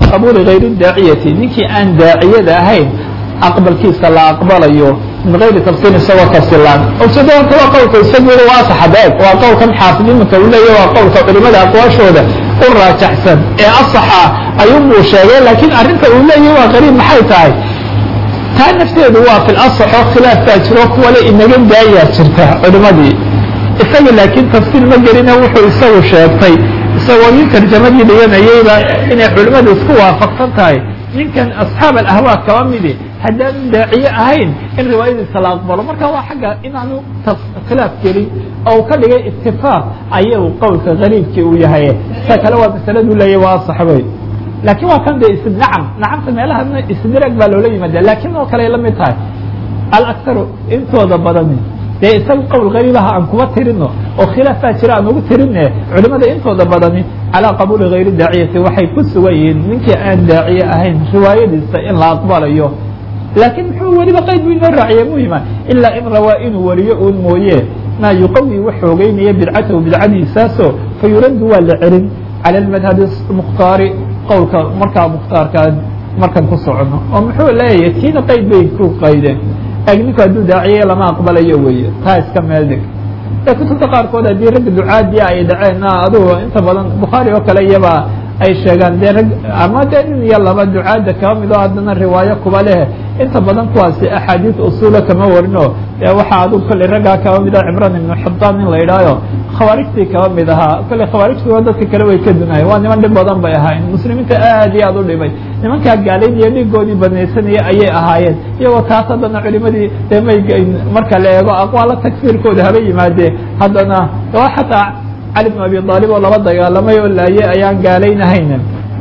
qabuuli gayri daaciyati ninkii aan daaciyada ahayn aqbalkiisa la aqbalayo min gayri tafsiil isagoo tafsilaan ujeeda horta waa qowlka isagu waa saxabeeg waa qowlkan xaafid iminka uu leeyahy waa qowlka culimada aqwaashooda u raajaxsan ee asaxa ayuunbuu sheegay laakiin arrinta uu leeyahy waa qariib maxay tahay taa nafteedu waa fil asaxo khilaaf baa jiro kuwale inaga daayaa jirta culimadii isaga laakiin tafsiil ma gelina wuxuu isagu sheegtay isagoo nin tarjamadii dhiganayeyba inay culimmadu isku waafaqsan tahay ninkan asxaab alahwaa kaba midi haddaanu daaciye ahayn in riwaayadiisa la aqbalo marka waa xagga inaanu khilaaf gelin oo ka dhigay itifaaq ayuu qowlka gariibkii uu yahay ta kale waa masaladu leeyahy waa asaxbay laakiin waa kan de is nacam nacamta meelahana isdirag baa loola yimaada laakiin oo kale ay la mid tahay alaktaru intooda badani dee isaga qowl gariibaha aan kuba tirino oo khilaaf baa jira aan ugu tirine culimada intooda badani calaa qabuuli gayri daaciyati waxay ku sugan yihiin ninkii aan daaciye ahayn riwaayadiisa in la aqbalayo laakiin muxuu weliba qayd bu inoo raaciye muhima ilaa in rawaa inuu wariyo uun mooye maa yuqawi wax xoogeynaya bidcatahu bidcadiisaaso fa yuraddu waa la celin cala madhabi mukhtaari qowlka markaa mukhtaarkaa markan ku socono oo muxuu leeyahay tiina qayd bay ku qaydeen lakin ninku hadduu daaciye lama aqbalayo weeye taa iska meel dhig ee kutubta qaarkood haddii ragga ducaadiya ay dhaceen adugu inta badan bukhaari oo kale iyaba ay sheegaan dee rag ama dee nin iyo laba ducaadda kaba mid oo haddana riwaayo kuba leh inta badan kuwaasi axaadiis usuula kama warino dee waxaa adugu kolley raggaa kaba mid ah cimran ibnu xibaan in la yidhaayo khawaarijtii kaba mid ahaa kolley khawaarijtuba dadka kale way ka dunayen waa niman dhib badan bay ahaayeen muslimiinta aad iyo aad u dhibay nimankaa gaalaynaya dhiigoodii banaysanaya ayay ahaayeen iyagoo taas haddana culimadii dee may marka la eego aqwaala takfiirkooda haba yimaadee haddana xataa cali bn abi aalib oo laba dagaalamay oo laaye ayaan gaalaynahayn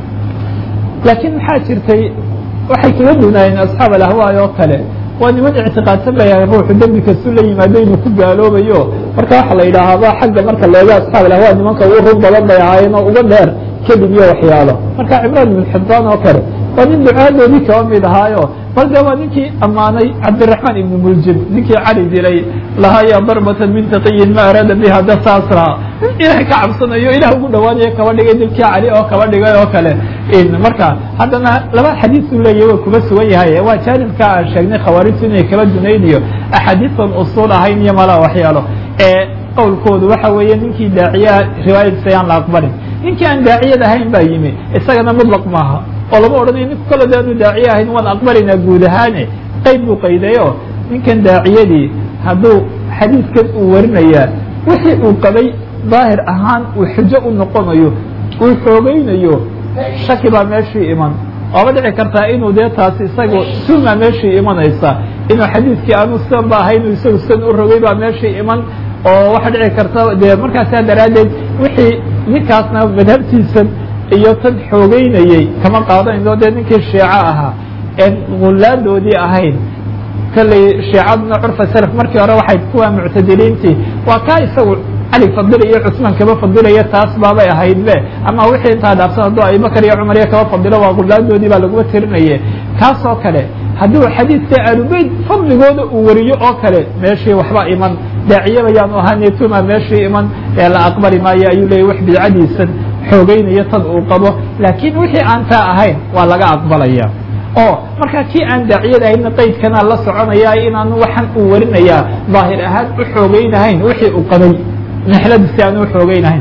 laakiin maxaa jirtay waxay kaga dunaayeen asxaab alahwaay oo kale waa niman ictiqaadsan bayahay ruuxu dembi kastu la yimaado inuu ku gaaloobayo marka waxa la yidhaahaba xagga marka leego asxaab alahwa nimanka ugu rug badan bay ahaayeen oo uga dheer kadib iyo waxyaalo marka cimraan ibn xibaan oo kale waa nin ducaadoodii kaba mid ahaayo bal de waa ninkii ammaanay cabdiraxmaan ibn muljib ninkii cali dilay lahaa ya darbatan min taqiyin ma araada biha da saasra ilahay ka cabsanayo ilah ugu dhawaanayo kaba dhigay dilkii cali oo kaba dhigay oo kale marka haddana laba xadiisu leeyahy way kuba sugan yahay waa jaanibka aan sheegnay khawaarijtu inay kala dunaynayo axaadiisan usuul ahayn iyo malaa waxyaalo ee qowlkoodu waxa weeye ninkii daaciyaa riwaayadiisa ayaan la aqbalin ninkii aan daaciyad ahayn baa yimi isagana mutlaq maaha oo lama odhanayo ninku kalo de aanu daaciye ahayn waan aqbalinaa guud ahaane qayd buu qaydayo ninkan daaciyadii hadduu xadiidkan uu warinayaa wixii uu qabay daahir ahaan uu xujo u noqonayo uu xoogeynayo shaki baa meeshii iman waaba dhici kartaa inuu dee taasi isagu sunaa meeshii imanaysa inuu xadiidkii aanu sidan ba ahay inuu isagu sidan u rogay baa meeshii iman oo waxaa dhici karta dee markaasaa daraaddeed wixii ninkaasna madhabtiisan iyo tan xoogeynayey kama qaadanayno dee ninkii shiico ahaa een gulaadoodii ahayn kalley shiicaduna curfa salaf markii hore waxay kuwa muctadiliintii waa kaa isagu cali fadilaya cusmaan kaba fadilaya taas baabay ahayd be ama wixii intaa dhaafsan hadduu abubakar iyo cumar iyo kaba fadilo waa gulaadoodii baa laguma tirinaye kaas oo kale hadduu xadiidka aalubeyd fadligooda uu wariyo oo kale meeshii waxba iman daaciyaba yaanu ahaane tuma meeshii iman ee la aqbali maayo ayuu leeyay wax bidcadiisan xoogeynayo tad uu qabo laakiin wixii aan taa ahayn waa laga aqbalaya oo markaa kii aan daaciyad ahayna qaydkanaa la soconaya inaanu waxan uu warinayaa daahir ahaan u xoogeynahayn wixii uu qabay nexladiisi aanu uxoogeynahayn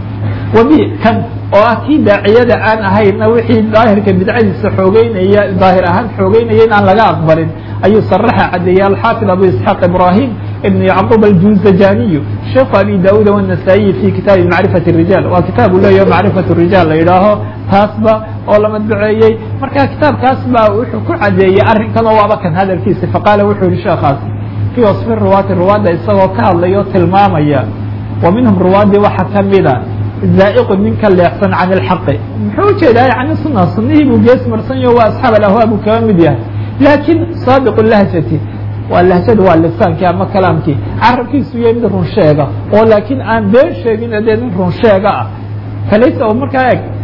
wabi kan oo ah kii daaciyada aan ahayna wixii daahirka bidcadiisa xoogeynaya daahir ahaan xoogeynaya in aan laga aqbalin ayuu saraxa cadeeyey alxaafid abu isxaaq ibrahim ibn yacquub aljuzajaniyu sheekhu abi daud wanasaa-iyi fi kitaabi macrifat الrijal waa kitaabu leeyaho macrifat الrijal la yidhaaho taasba oo la madbaceeyey marka kitaabkaas baa wuxuu ku cadeeyey arrinkan oo waaba kan hadalkiisa faqaala wuxuu yihi sheekaas fii wasfi ruwaati ruwaadda isagoo ka hadlaya o tilmaamaya wa minhum ruwaadii waxa kamida zaa'iqu ninka leexsan can ilxaqi muxuu ujeedaa yani suna sunihii buu gees marsanyaho waa asxaab alahwaa buu kaga mid yahay laakiin saadiqu lahjati waa lahjada waa lisaankii ama kalaamkii carabkiisu yahay mid run sheega oo laakiin aan been sheegin dee nin run sheega ah falaysa oo markaa eg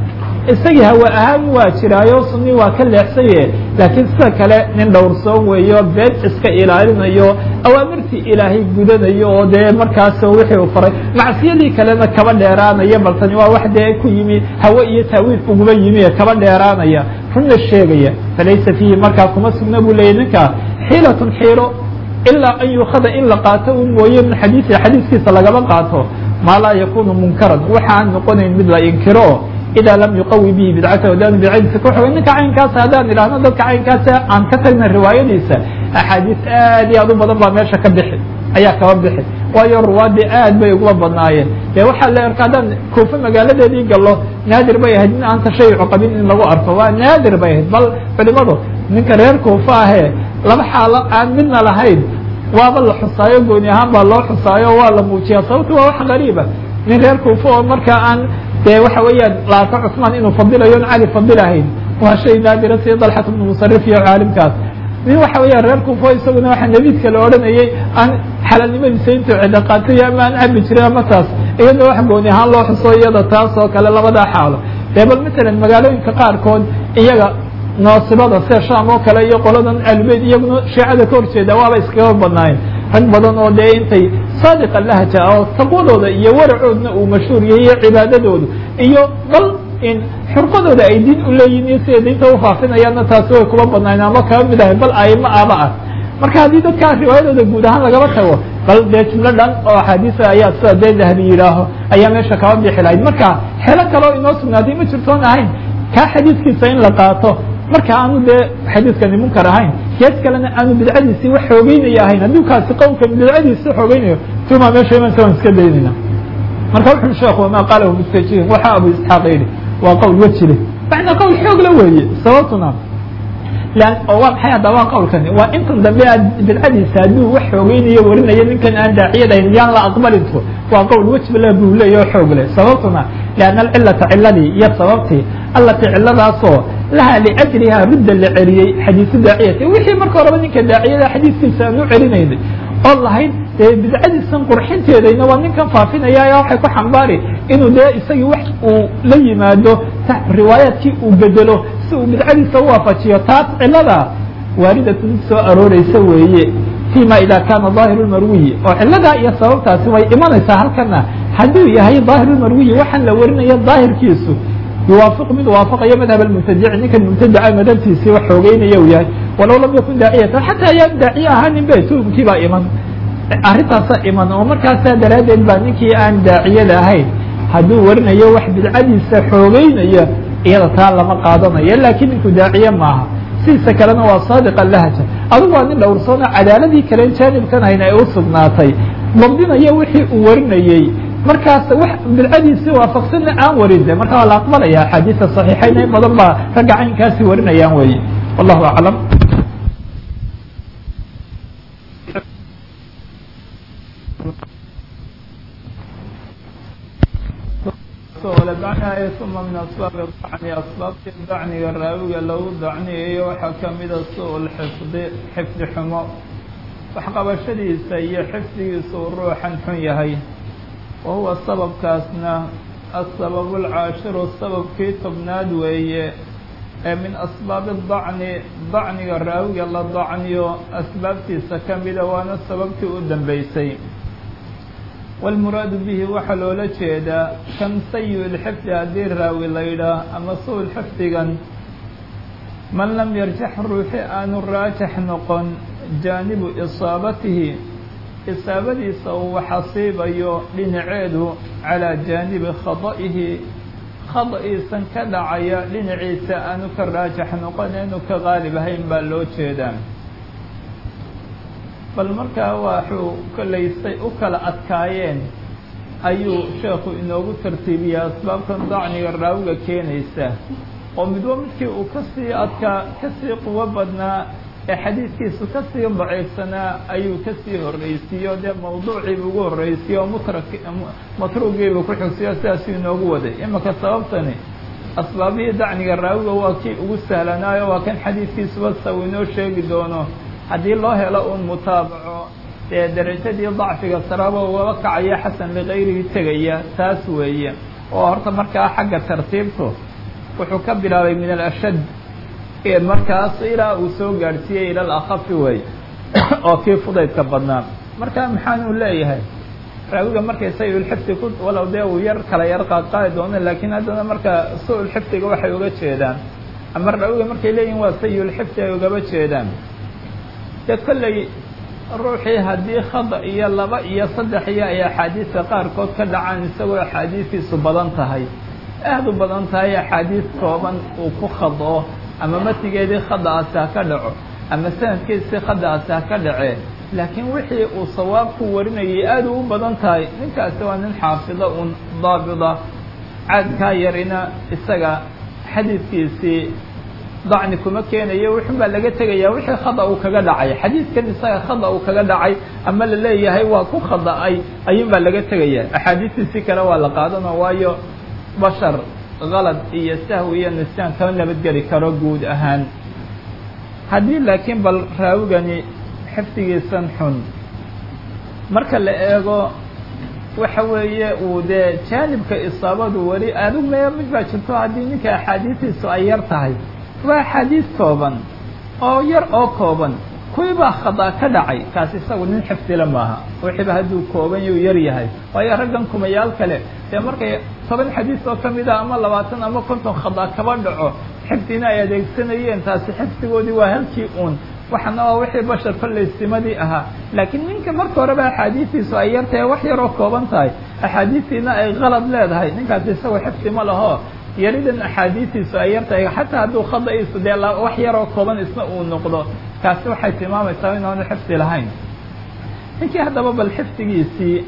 isagii hawa ahaan waa jiraayo sunni waa ka leexsaye laakiin sida kale nin dhowrsoon weeyo been iska ilaalinayo awaamirtii ilaahay gudanayo oo dee markaas wixii uu faray macsiyadii kalena kaba dheeraanaya bal tani waa wax dee ku yimi hawe iyo taawiil uguma yimi ee kaba dheeraanaya runna sheegaya falaysa fiihi markaa kuma sugna buu leeyay ninkaa xiilatun xiilo ilaa an yuukada in la qaato un mooye min xadiisi xadiiskiisa lagaba qaato maa laa yakunu munkaran waxa aan noqonayn mid la inkiro ida lam yuqawi bihi bidcata hadaan bidcadiisa ku xogay ninka caynkaasa haddaan idhaahno dadka caynkaasa aan ka tagna riwaayadiisa axaadiis aad iyo aad u badan baa meesha ka bixi ayaa kaba bixi waayo ruwaadii aad bay uguma badnaayeen dee waxaa la arka haddaan kuufe magaaladeedii gallo naadir bay ahayd in aan tashayucu qabin in lagu arko waa naadir bay ahayd bal culimadu ninka reer kuufe ahee laba xaalo aan midna lahayn waaba la xusaayo gooni ahaan baa loo xusaayo waa la muujiyaa sababto waa wax gariiba nin reer kuufe oo markaa aan dee waxa weeyaan laarka cusmaan inuu fadilayo on cali fadilahayn waa shay naadira sida dalxat bnu musarif iyo caalimkaas nin waxa weeyaan reer kuufo isaguna waxaa nebiidka la odhanayay aan xalaalnimadiisa intuu cido qaatay ama aan cabi jiray ama taas iyadoo wax gooni ahaan loo xuso iyada taas oo kale labadaa xaalo dee bal matalan magaalooyinka qaarkood iyaga naasibada sida sham oo kale iyo qoladan albeyd iyaguna shiicada ka horjeeda waaba iskaga badnaayeen rag badan oo dee intay saadiqa lahja oo taqwadooda iyo waracoodna uu mashhuur yahay iyo cibaadadoodu iyo bal in xurqadooda ay diin u leeyihin iyo siday diinta ufaafinayaanna taasi way kuma badnaayeen ama kaba mid ahay bal aimo aba ah marka haddii dadkaa riwaayadooda guud ahaan lagaba tago bal dee jumlo dhan oo axaadiisa ayaa sida dee dahabi yidhaaho ayaa meesha kaba bixi lahayd marka xelo kaleo inoo sugnaaday ma jirtoon ahayn kaa xadiiskiisa in la qaato marka aanu dee xadiiskani munkar ahayn gees kalena aanu bidcadiisii wax xoogeynaya ahayn haddii kaasi qowlkan bidcadiisi xoogeynayo tuma meesha imansa waan iska daynayna marka wuxuu sheekhu wama qaalahu mustajihin waxa abu isxaaq yidhi waa qowl wejile macnaa qowl xoog la weeye sababtuna lan oo waa maxay hadda waa qowlkani waa intan dambe aad bidcadiisa hadduu wax xoogeynayo warinayo ninkan aan daaciyadahayn yaan la aqbalinto waa qowl wejbala buu leeya oo xoog leh sababtuna lianna alcilata ciladii iyo sababtii allatii ciladaasoo laha liajliha rudda la celiyey xadiisu daaciyati wixii marka horeba ninka daaciyada xadiiskiisa aan u celinaynay oo lahayd dee bidcadiisan qurxinteedayna waa ninkan faafinaya waxay ku xambaari inuu dee isagii wax uu la yimaado riwaayaadkii uu bedelo si uu bidcadiisa uwaafajiyo taas cilada waaridatu mid soo arooreysa weeye fima ida kana ظaahir اmarwiyi oo ciladaa iyo sababtaasi way imanaysaa halkana hadduu yahay ظaahir اmarwiyi waxaan la warinaya daahirkiisu yuwaafiq mid waafaqayo madhab mubtadic ninkan mubtadica madhabtiisii wax xoogeynaya uu yahay walow lam yakun daaciyatan xataa ayaan daaciye ahaanin be tuhumkii baa iman arrintaasa iman oo markaasaa daraaddeed baa ninkii aan daaciyada ahayn hadduu warinayo wax bidcadiisa xoogeynaya iyada taa lama qaadanayo laakiin ninku daaciye maaha sidiisa kalena waa saadiqa lahja adugu waa nin dhowrsoona cadaaladii kalen jaanibkan hayna ay u sugnaatay dabdinayo wixii uu warinayey markaas wax bidcadiisii waafaqsanna aan warin de marka waa la aqbalaya axaadiisa صaxiixayn in badan baa ragga caynkaasi warinayaan weye wallahu aclam uma min asbaabi dacni asbaabtii dacniga raawiga lagu dacniyayo waxaa kamida su xifdi xifdi xumo waxqabashadiisa iyo xifdigiisa uu ruuxan xun yahay wahuwa sababkaasna asabab اlcaashiru sababkii tobnaad weeye ee min asbaabi dacni dacniga raawiga la dacniyo asbaabtiisa kamida waana sababtii u dambeysay wاlmuraadu bihi waxaa loola jeedaa kan sayi lxifdi haddii raawi la yidhaah ama su xifdigan man lam yarjax ruuxi aanu raajax noqon jaanibu isaabatihi isaabadiisa uu waxasiibayo dhinaceedu calaa jaanibi khada'ihi khada'iisan ka dhacaya dhinaciisa aanu ka raajax noqoneenu ka qaalib ahayn baa loo jeedaa bal markaa waxuu kolaysay u kala adkaayeen ayuu sheekhu inoogu tartiibiyey asbaabtan dacniga raawiga keenaysa oo midba midkii uu kasii adkaa kasii quwo badnaa ee xadiidkiisu kasii daciifsanaa ayuu kasii horreysiiyo dee mawduuciibu ugu horreysiyo oo mutrak matruugiibu ku xigsiyo sidaasuu inoogu waday imaka sababtani asbaabihii dacniga raawiga waa kii ugu sahlanaayo waa kan xadiidkiisuba sa uu inoo sheegi doono haddii loo helo uun mutaabaco dee derajadii dacfiga saraba ugaba kacaya xasan ligayrihi tegaya taas weeye oo horta markaa xagga tartiibtu wuxuu ka bilaabay min alashad markaas ilaa uu soo gaadhsiiyey ila alakhafi wey oo kii fudaydka badnaa marka maxaanuu leeyahay raawiga markay sayulxifdi ku walow dee uu yar kala yar qaadqaadi doono laakiin haddana marka su-ulxifdiga waxay uga jeedaan ama raawiga markay leeyihin waa sayulxifdi ay ugaba jeedaan dee kolley ruuxii haddii khada iyo laba iyo saddex iyo ay axaadiista qaarkood ka dhacaan isagoo axaadiistiisu badan tahay aad u badan tahay axaadiis kooban uu ku khadoo ama matigeedii khada'aasi ha ka dhaco ama sanadkiisii khada'aasi ha ka dhacee laakiin wixii uu sawaab ku warinayay aad u u badan tahay ninkaasi waa nin xaafida un daabida caadkaa yarina isaga xadiidkiisii dacni kuma keenayo wuxun baa laga tegaya wixii khada uu kaga dhacay xadiidkan isaga khada uu kaga dhacay ama la leeyahay waa ku khada'ay ayuun baa laga tegaya axaadiistiisi kale waa la qaadano waayo bashar kalad iyo sahwi iyo nisyaan kama nabadgeli karo guud ahaan haddii laakiin bal raawigani xifdigiisan xun marka la eego waxa weeye uu dee jaanibka isaabadu weli adigu mee mid baa jirto haddii ninka axaadiistiisu ay yar tahay waa axaadiis kooban oo yar oo kooban kuwiibaa khada ka dhacay kaas isagu nin xifdila maaha wixiiba hadduu kooban yuu yar yahay waayo raggan kumayaal kale dee markay toban xadiis oo ka mid ah ama labaatan ama konton khada kaba dhaco xifdina ay adeegsanayeen taasi xifdigoodii waa halkii uun waxana waa wixii bashar kollaysimadii ahaa laakiin ninka marka horeba axaadiistiisu ay yar tahay wax yaroo kooban tahay axaadiistiina ay qalad leedahay ninkaasi isagoo xifdi ma laho yaridan axaadiistiisu ay yar tahay xataa hadduu khada'iisu dee wax yaroo kooban isna uu noqdo kaasi waxay tilmaamaysaa inaanu xifdi lahayn ninkii haddaba bal xifdigiisii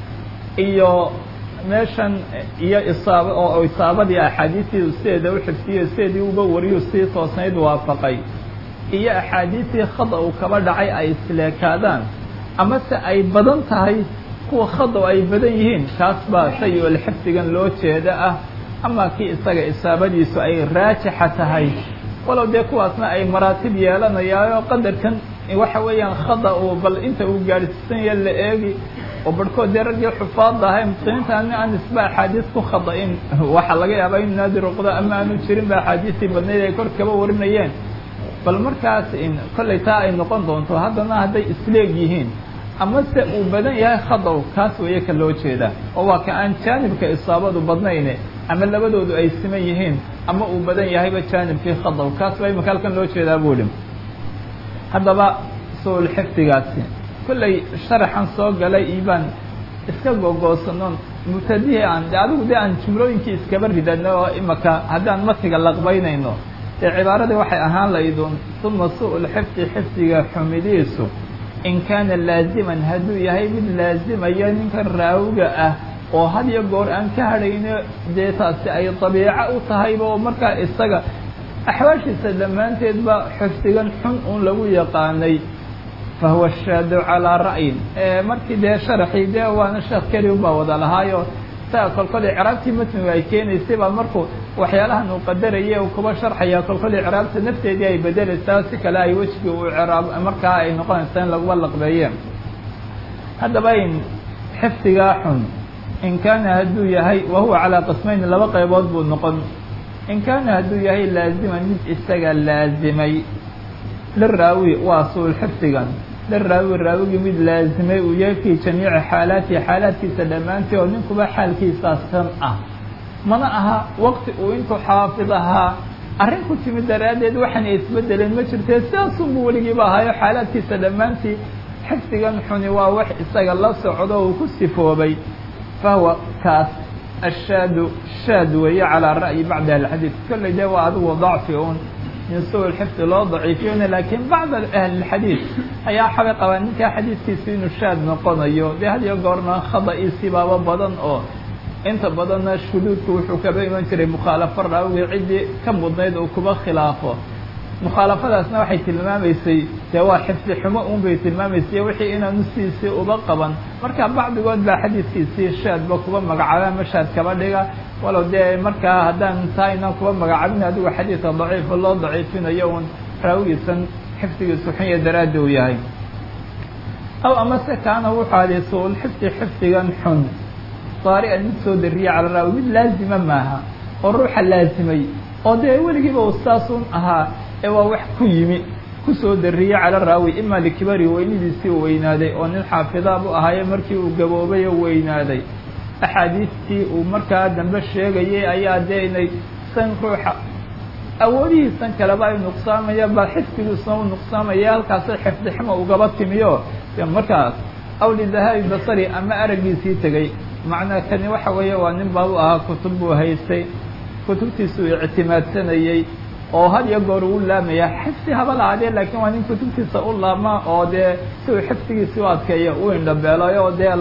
iyo meeshan iyo isaab oo isaabadii axaadiistii sideeda u xifdiyo sideedii uga wariyu sii toosnayd waafaqay iyo axaadiistii khada uu kaba dhacay ay isleekaadaan amase ay badan tahay kuwa khada ay badan yihiin kaas baa sayi-ul xifdigan loo jeeda ah ama kii isaga isaabadiisu ay raajixa tahay walow dee kuwaasna ay maraatib yeelanayaayo qadarkan waxa weeyaan khada uu bal inta uu gaadhsiisanya la eegi oo barhkood dee raggii xufaadda ahay muslimiinta ani aan isba axaadiis ku khada-in waxaa laga yaabaa inu naadir uqdo ama aanu jirin ba axaadiistii badnayd ay kor kaba warinayeen bal markaas kollay taa ay noqon doonto haddana hadday isleeg yihiin amase uu badan yahay khadaw kaas weeye ka loo jeeda oo waa ka aan jaanibka isaabadu badnayne ama labadoodu ay siman yihiin ama uu badan yahayba jaanibkii khadaw kaas baa imaka halkan loo jeedaa buuhi haddaba su-ul xifdigaasi kollay sharaxan soo galay ibaan iska googoosanon mubtadihii aan de adigu dee aan jumlooyinkii iskaba ridano oo imaka haddaan matiga laqbaynayno dee cibaaradii waxay ahaan laydun uma su-ul xifdi xifdiga xumidiisu in kaana laaziman hadduu yahay mid laazimaya ninkan raawiga ah oo had iyo goor aan ka hadhayno dee taasi ay dabiico u tahayba oo markaa isaga axwaashiisa dhammaanteedba xifdigan xun uun lagu yaqaanay fahuwa shaadu calaa ra'yin markii dee sharaxii dee waana sheekh keli un baa wada lahaayo saa kolkol icraabtii matnigu ay keenaysay baa markuu waxyaalahan uu qadaraya uu kuba sharxaya kolkol icraabta nafteedii ay bedelaysaa si kale ay wejigii uu icraab markaa ay noqonaysaa in laguba laqbeeyeen haddaba in xifdigaa xun in kaana hadduu yahay wa huwa calaa qismayn laba qaybood buu noqon in kaana hadduu yahay laaziman mid isaga laazimay liraawi waa suul xifdigan liraawi raawigii mid laazimay uu yahay fii jamiici xaalaatihi xaalaadkiisa dhammaantii oo ninkuba xaalkiisaas tan ah mana aha waqti uu intuu xaafid ahaa arrin ku timid daraaddeed waxaana isbedeleen ma jirtee sidaasunbuu weligiiba ahaayo xaalaadkiisa dhammaantii xifdigan xuni waa wax isaga la socdo uu ku sifoobay fahuwa kaas ashaadu shaad weeye calaa ra'yi bacdi ahlixadiid kolley dee waa adigu dacfi un min su xifdi loo daciifiyona laakiin bacd ahlilxadiid ayaa xabay qabaa ninkaa xadiidkiisa inuu shaad noqonayo dee had iyo goorna khada-iisii baaba badan oo inta badanna shuduudku wuxuu kaba iman jiray mukhaalafo raawigii ciddii ka mudnayd uu kuba khilaafo mukhaalafadaasna waxay tilmaamaysay dee waa xifdi xumo un bay tilmaamaysay wixii inaanu sidiisii uba qaban marka bacdigood baa xadiidkiisii shaadba kuba magacaaba ama shaad kaba dhiga walow dee markaa haddaan taa inaan kuba magacaabin adigu xadiidka daciifa loo daciifinayo un raawigiisan xifdigiisu xunya daraaddi uu yahay aw amase kaana wuxuu adi suul xifdi xifdigan xun daari'an mid soo dariya cala raawi mid laazima maaha oo ruuxa laazimay oo dee weligiiba u saasun ahaa ee waa wax ku yimi kusoo dariyey cala raawi ima likibari weynidiisii u weynaaday oo nin xaafidaa bu ahaaye markii uu gaboobay oo weynaaday axaadiistii uu markaa dambe sheegayay ayaa dee inay san ruuxa awoodihiisan kaleba ay nuqsaamaya bal xifdigiisuna u nuqsaamaya halkaasay xifdiximo ugaba timiyo de markaas aw lidahaabi basari ama araggiisii tegey macnaa kani waxa weeye waa nin baa u ahaa kutub buu haystay kutubtiisuu ictimaadsanayey oo had iyo goor uu laamaya xifdi haba lahaadee laakiin waa nin kutubtiisa u laama oo dee si uu xifdigiisi u adkeeya u indhabeelay oo dee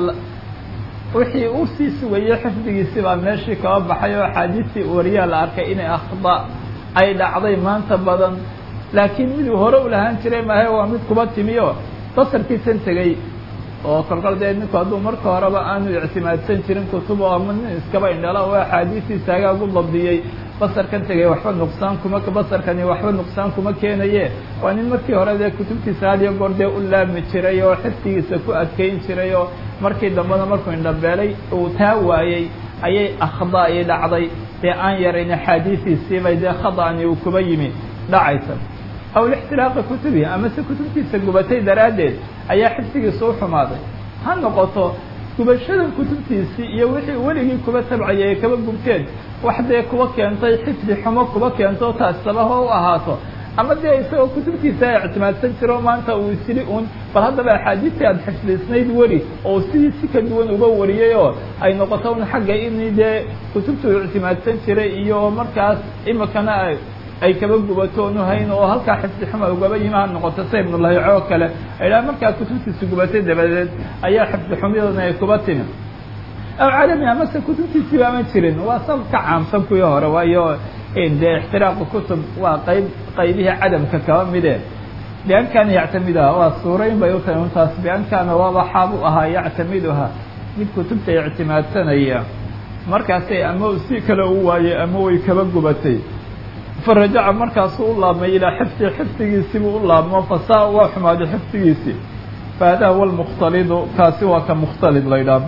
wixii uu sii sugayey xifdigiisi baa meeshii kaba baxay oo axaadiistii wariyaa la arkay inay akhda ay dhacday maanta badan laakiin miduu hore u lahaan jiray maahe waa mid kuba timiyo basarkiisan tegey oo kolkol dee ninku hadduu marka horeba aanu ictimaadsan jirin kutubo ama nin iskaba indhala oo axaadiistiisa hagaagu dabdiyey basarkan tegay waxba nuqsaan kuma basarkani waxba nuqsaan kuma keenaye waa nin markii hore dee kutubtiisa had iyo goor dee u laami jiray oo xifdigiisa ku adkeyn jiray oo markii dambena markuu indhabeelay uu taa waayey ayay akhda i dhacday dee aan yarayn axaadiisiisiibay dee khada'ani uu kuba yimi dhacaysa aw lixtiraaqi kutubihi amase kutubtiisa gubatay daraaddeed ayaa xifdigiisa u xumaaday ha noqoto gubashada kutubtiisii iyo wixii weligii kuba tabcayay ay kaba gubteen wax dee kuba keentay xifdi xumo kuba keento taas sabaho u ahaato ama dee isagoo kutubtiisa ay ictimaadsan jiro maanta uu isili un bal haddaba axaadiistii aada xifdisnayd weri oo sidii si ka duwan uga wariyay oo ay noqoto un xagga in dee kutubta uu ictimaadsan jiray iyo markaas imikana ay kaba gubato onu hayn oo halkaa xifdi xuma ugaba yimi ha noqoto sa ibnulahico oo kale aydhaha markaa kutubtiisa gubatay dabadeed ayaa xifdi xumyadoodna ay kuba timi aw cadami amase kutubtiisiiba ama jirin waa sab ka caamsan kuwii hore waayo dee ixtiraaqu kutub waa qayb qaybihii cadamka kaba mide bian kaana yactamiduha waa suurayn bay u tahay untaas bian kaana waaba xaab u ahaa yactamiduha mid kutubta ictimaadsanaya markaasay ama si kale u waayey ama way kaba gubatay farajaca markaasuu u laabmay ilaa xifdi xifdigiisiibuu u laabmo fasaa waa xumaaday xifdigiisii fahada huwa lmukhtalidu kaasi waa ka mukhtalid la ydhaah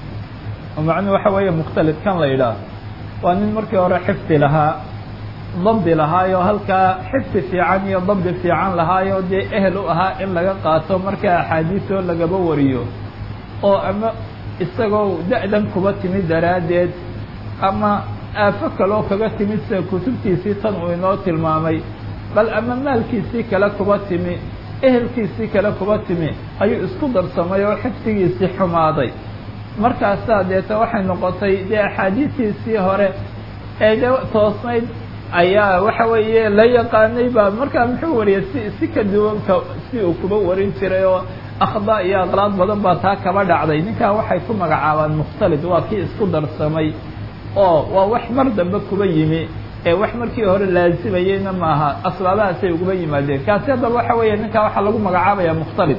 macnuu waxa weeye mukhtalid kan la ydhaah waa nin markii hore xifdi lahaa dabdi lahaayo halkaa xifdi fiican iyo dabdi fiican lahaayo dee ehel u ahaa in laga qaato markaa axaadiisoo lagaba wariyo oo ama isagoo da-dan kuba timi daraaddeed ama aafo kaloo kaga timid sida kutubtiisii tan uu inoo tilmaamay bal ama maalkiisii kale kuba timi ehelkiisii kale kuba timi ayuu isku darsamay oo xifdigiisii xumaaday markaasaa deeta waxay noqotay dee axaadiistiisii hore ee de toosnayd ayaa waxa weeye la yaqaanay baa markaa muxuu wariyay si si ka duwanka si uu kuba warin jiray oo akhda iyo aqlaad badan baa taa kaba dhacday ninkaa waxay ku magacaabaan mukhtalid waa kii isku darsamay oo waa wax mar dambe kuba yimi ee wax markii hore laazimayeyna maaha asbaabahaasay uguba yimaadeen kaasi haddaba waxa weeye ninkaa waxaa lagu magacaabaya mukhtalid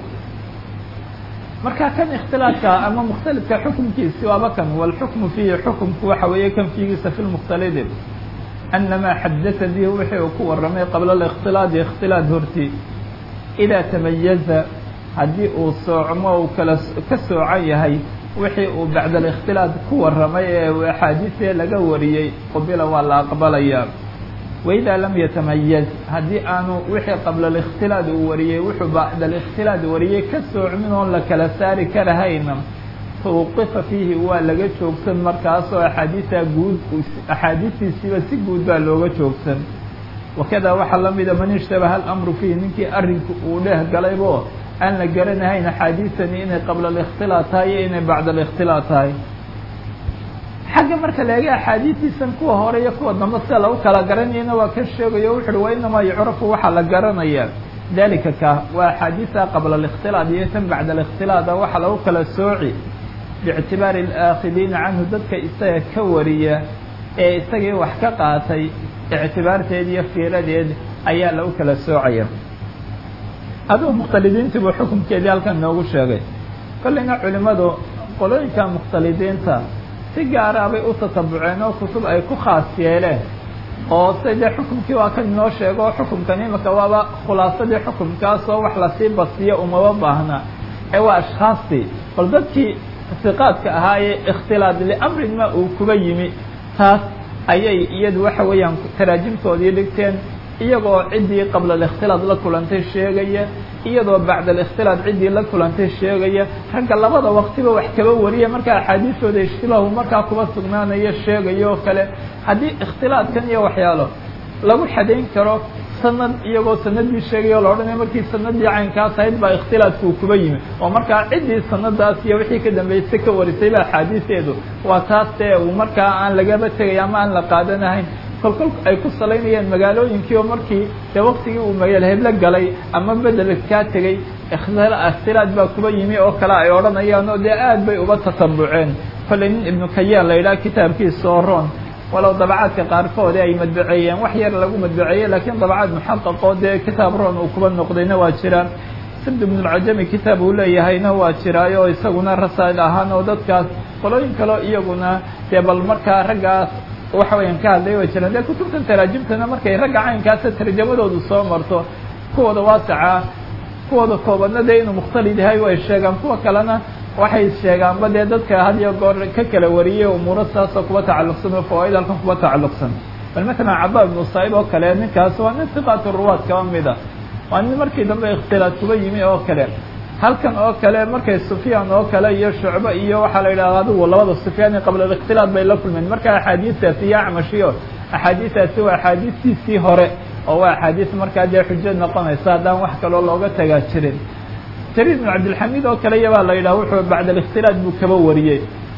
marka kan ikhtilaadka ama mukhtalidka xukumkiisi waaba kan walxukmu fiihi xukumku waxa weeye kan fiigiisa fi lmukhtalidi anamaa xadata bihi wixii uu ku warramay qabla alikhtilaadi ikhtilaad horti idaa tamayaza haddii uu soocmo uu kala ka soocan yahay wixii uu bacda alikhtilaad ku warramay ee axaadiisee laga wariyey qubila waa la aqbalayaa waidaa lam yatamayaz haddii aanu wixii qabla alikhtilaad uu wariyey wuxuu bacda alikhtilaad wariyey ka soocmin oon la kala saari karahayna tawqifa fiihi waa laga joogsan markaasoo axaadiisa guud axaadiistiisiiba si guud baa looga joogsan wakada waxaa la mida man ishtabaha alamru fiihi ninkii arrinku uu dheh galaybo aan la garanahayn axaadiisani inay qabla alikhtilaad tahay iyo inay bacda alikhtilaad tahay xagga marka la eega axaadiistiisan kuwa hore iyo kuwa dambe sida lagu kala garanayana waa ka sheegayo wuxu uhi wa inamaa yucrafu waxaa la garanaya dalika ka waa axaadiisa qabla alikhtilaad iyo tan bacda alikhtilaada waxaa lagu kala sooci biictibaari alaakidiina canhu dadka isaga ka wariya ee isagii wax ka qaatay ictibaarteed iyo fiiradeed ayaa lagu kala soocaya adugu mukhtalidiintii buu xukunkeedii halkan noogu sheegay kolleyna culimmadu qolooyinka mukhtalidiinta si gaara bay u tatabuceen oo kutub ay ku khaas yeeleen oo se dee xukumkii waa kan inoo sheego oo xukumkan imika waaba khulaasadii xukumkaasoo wax lasii basiyo umaba baahna ee waa ashkhaastii bal dadkii siqaadka ahaa ee ikhtilaad liamrin ma uu kuba yimi taas ayay iyadu waxa weeyaan taraajimtoodii dhigteen iyagoo ciddii qabla alikhtilaad la kulantay sheegaya iyadoo bacda alikhtilaad ciddii la kulantay sheegaya ragga labada waqtiba wax kaba wariya marka axaadiistooda ishtilaahu markaa kuba sugnaanaya sheegaya oo kale haddii ikhtilaadkan iyo waxyaalo lagu xadayn karo sanad iyagoo sanadii sheegaya o la odhanaya markii sanadii caynkaas ahayd baa ikhtilaadku uu kuba yimi oo markaa ciddii sanadaas iyo wixii ka dambeysay ka warisayba axaadiisteedu waa taas dee uu markaa aan lagaba tegay ama aan la qaadanahayn kolkol ay ku salaynayeen magaalooyinkii oo markii dee waktigii uu magaal heblo galay ama bedel kaa tegey ikhtilaad baa kuba yimi oo kale ay odhanayaan oo dee aad bay uba tatambuceen kollay nin ibnu kayaan la yidhaha kitaabkiisa oo roon walow dabacaadka qaarkoodi ay madbaceeyeen wax yar lagu madbaceeyey laakiin dabacaad muxaqaqoo dee kitaab roon uu kuba noqdayna waa jiraan sibd ibnulcajami kitaab uu leeyahayna waa jiraayo isaguna rasaa'il ahaan oo dadkaas qolooyin kaleo iyaguna dee bal markaa raggaas waxa weeyaan ka hadlay way jiraan dee kutubtan taraajimtana markay ragga caynkaasa tarjamadoodu soo marto kuwooda waasaca kuwooda koobadna dee inuu mukhtalid yahay way sheegaan kuwa kalena waxay sheegaanba dee dadka had iyo goor ka kala wariyey umuuro saasoo kuba tacalluqsan oo fawaaid halkan kuba tacalluqsan bal matalan cabaa ibnu saa'ib oo kale ninkaas waa nin siqaatu ruwaad kaba mida waa nin markii dambe ikhtilaad kuba yimi oo kale halkan oo kale markay sufyaan oo kale iyo shucbe iyo waxaa la yidhahda adigu labada sufyaani qabla alikhtilaad bay la kulmeen marka axaadiistaasi iyo acmashiyo axaadiistaasi waa axaadiistiisii hore oo waa axaadiis markaa dee xujo noqonaysa haddaan wax kaloo looga tagaa jirin jariir ibn cabdilxamiid oo kale iyabaa la yidhaha wuxuu bacda alikhtilaad buu kaba wariyey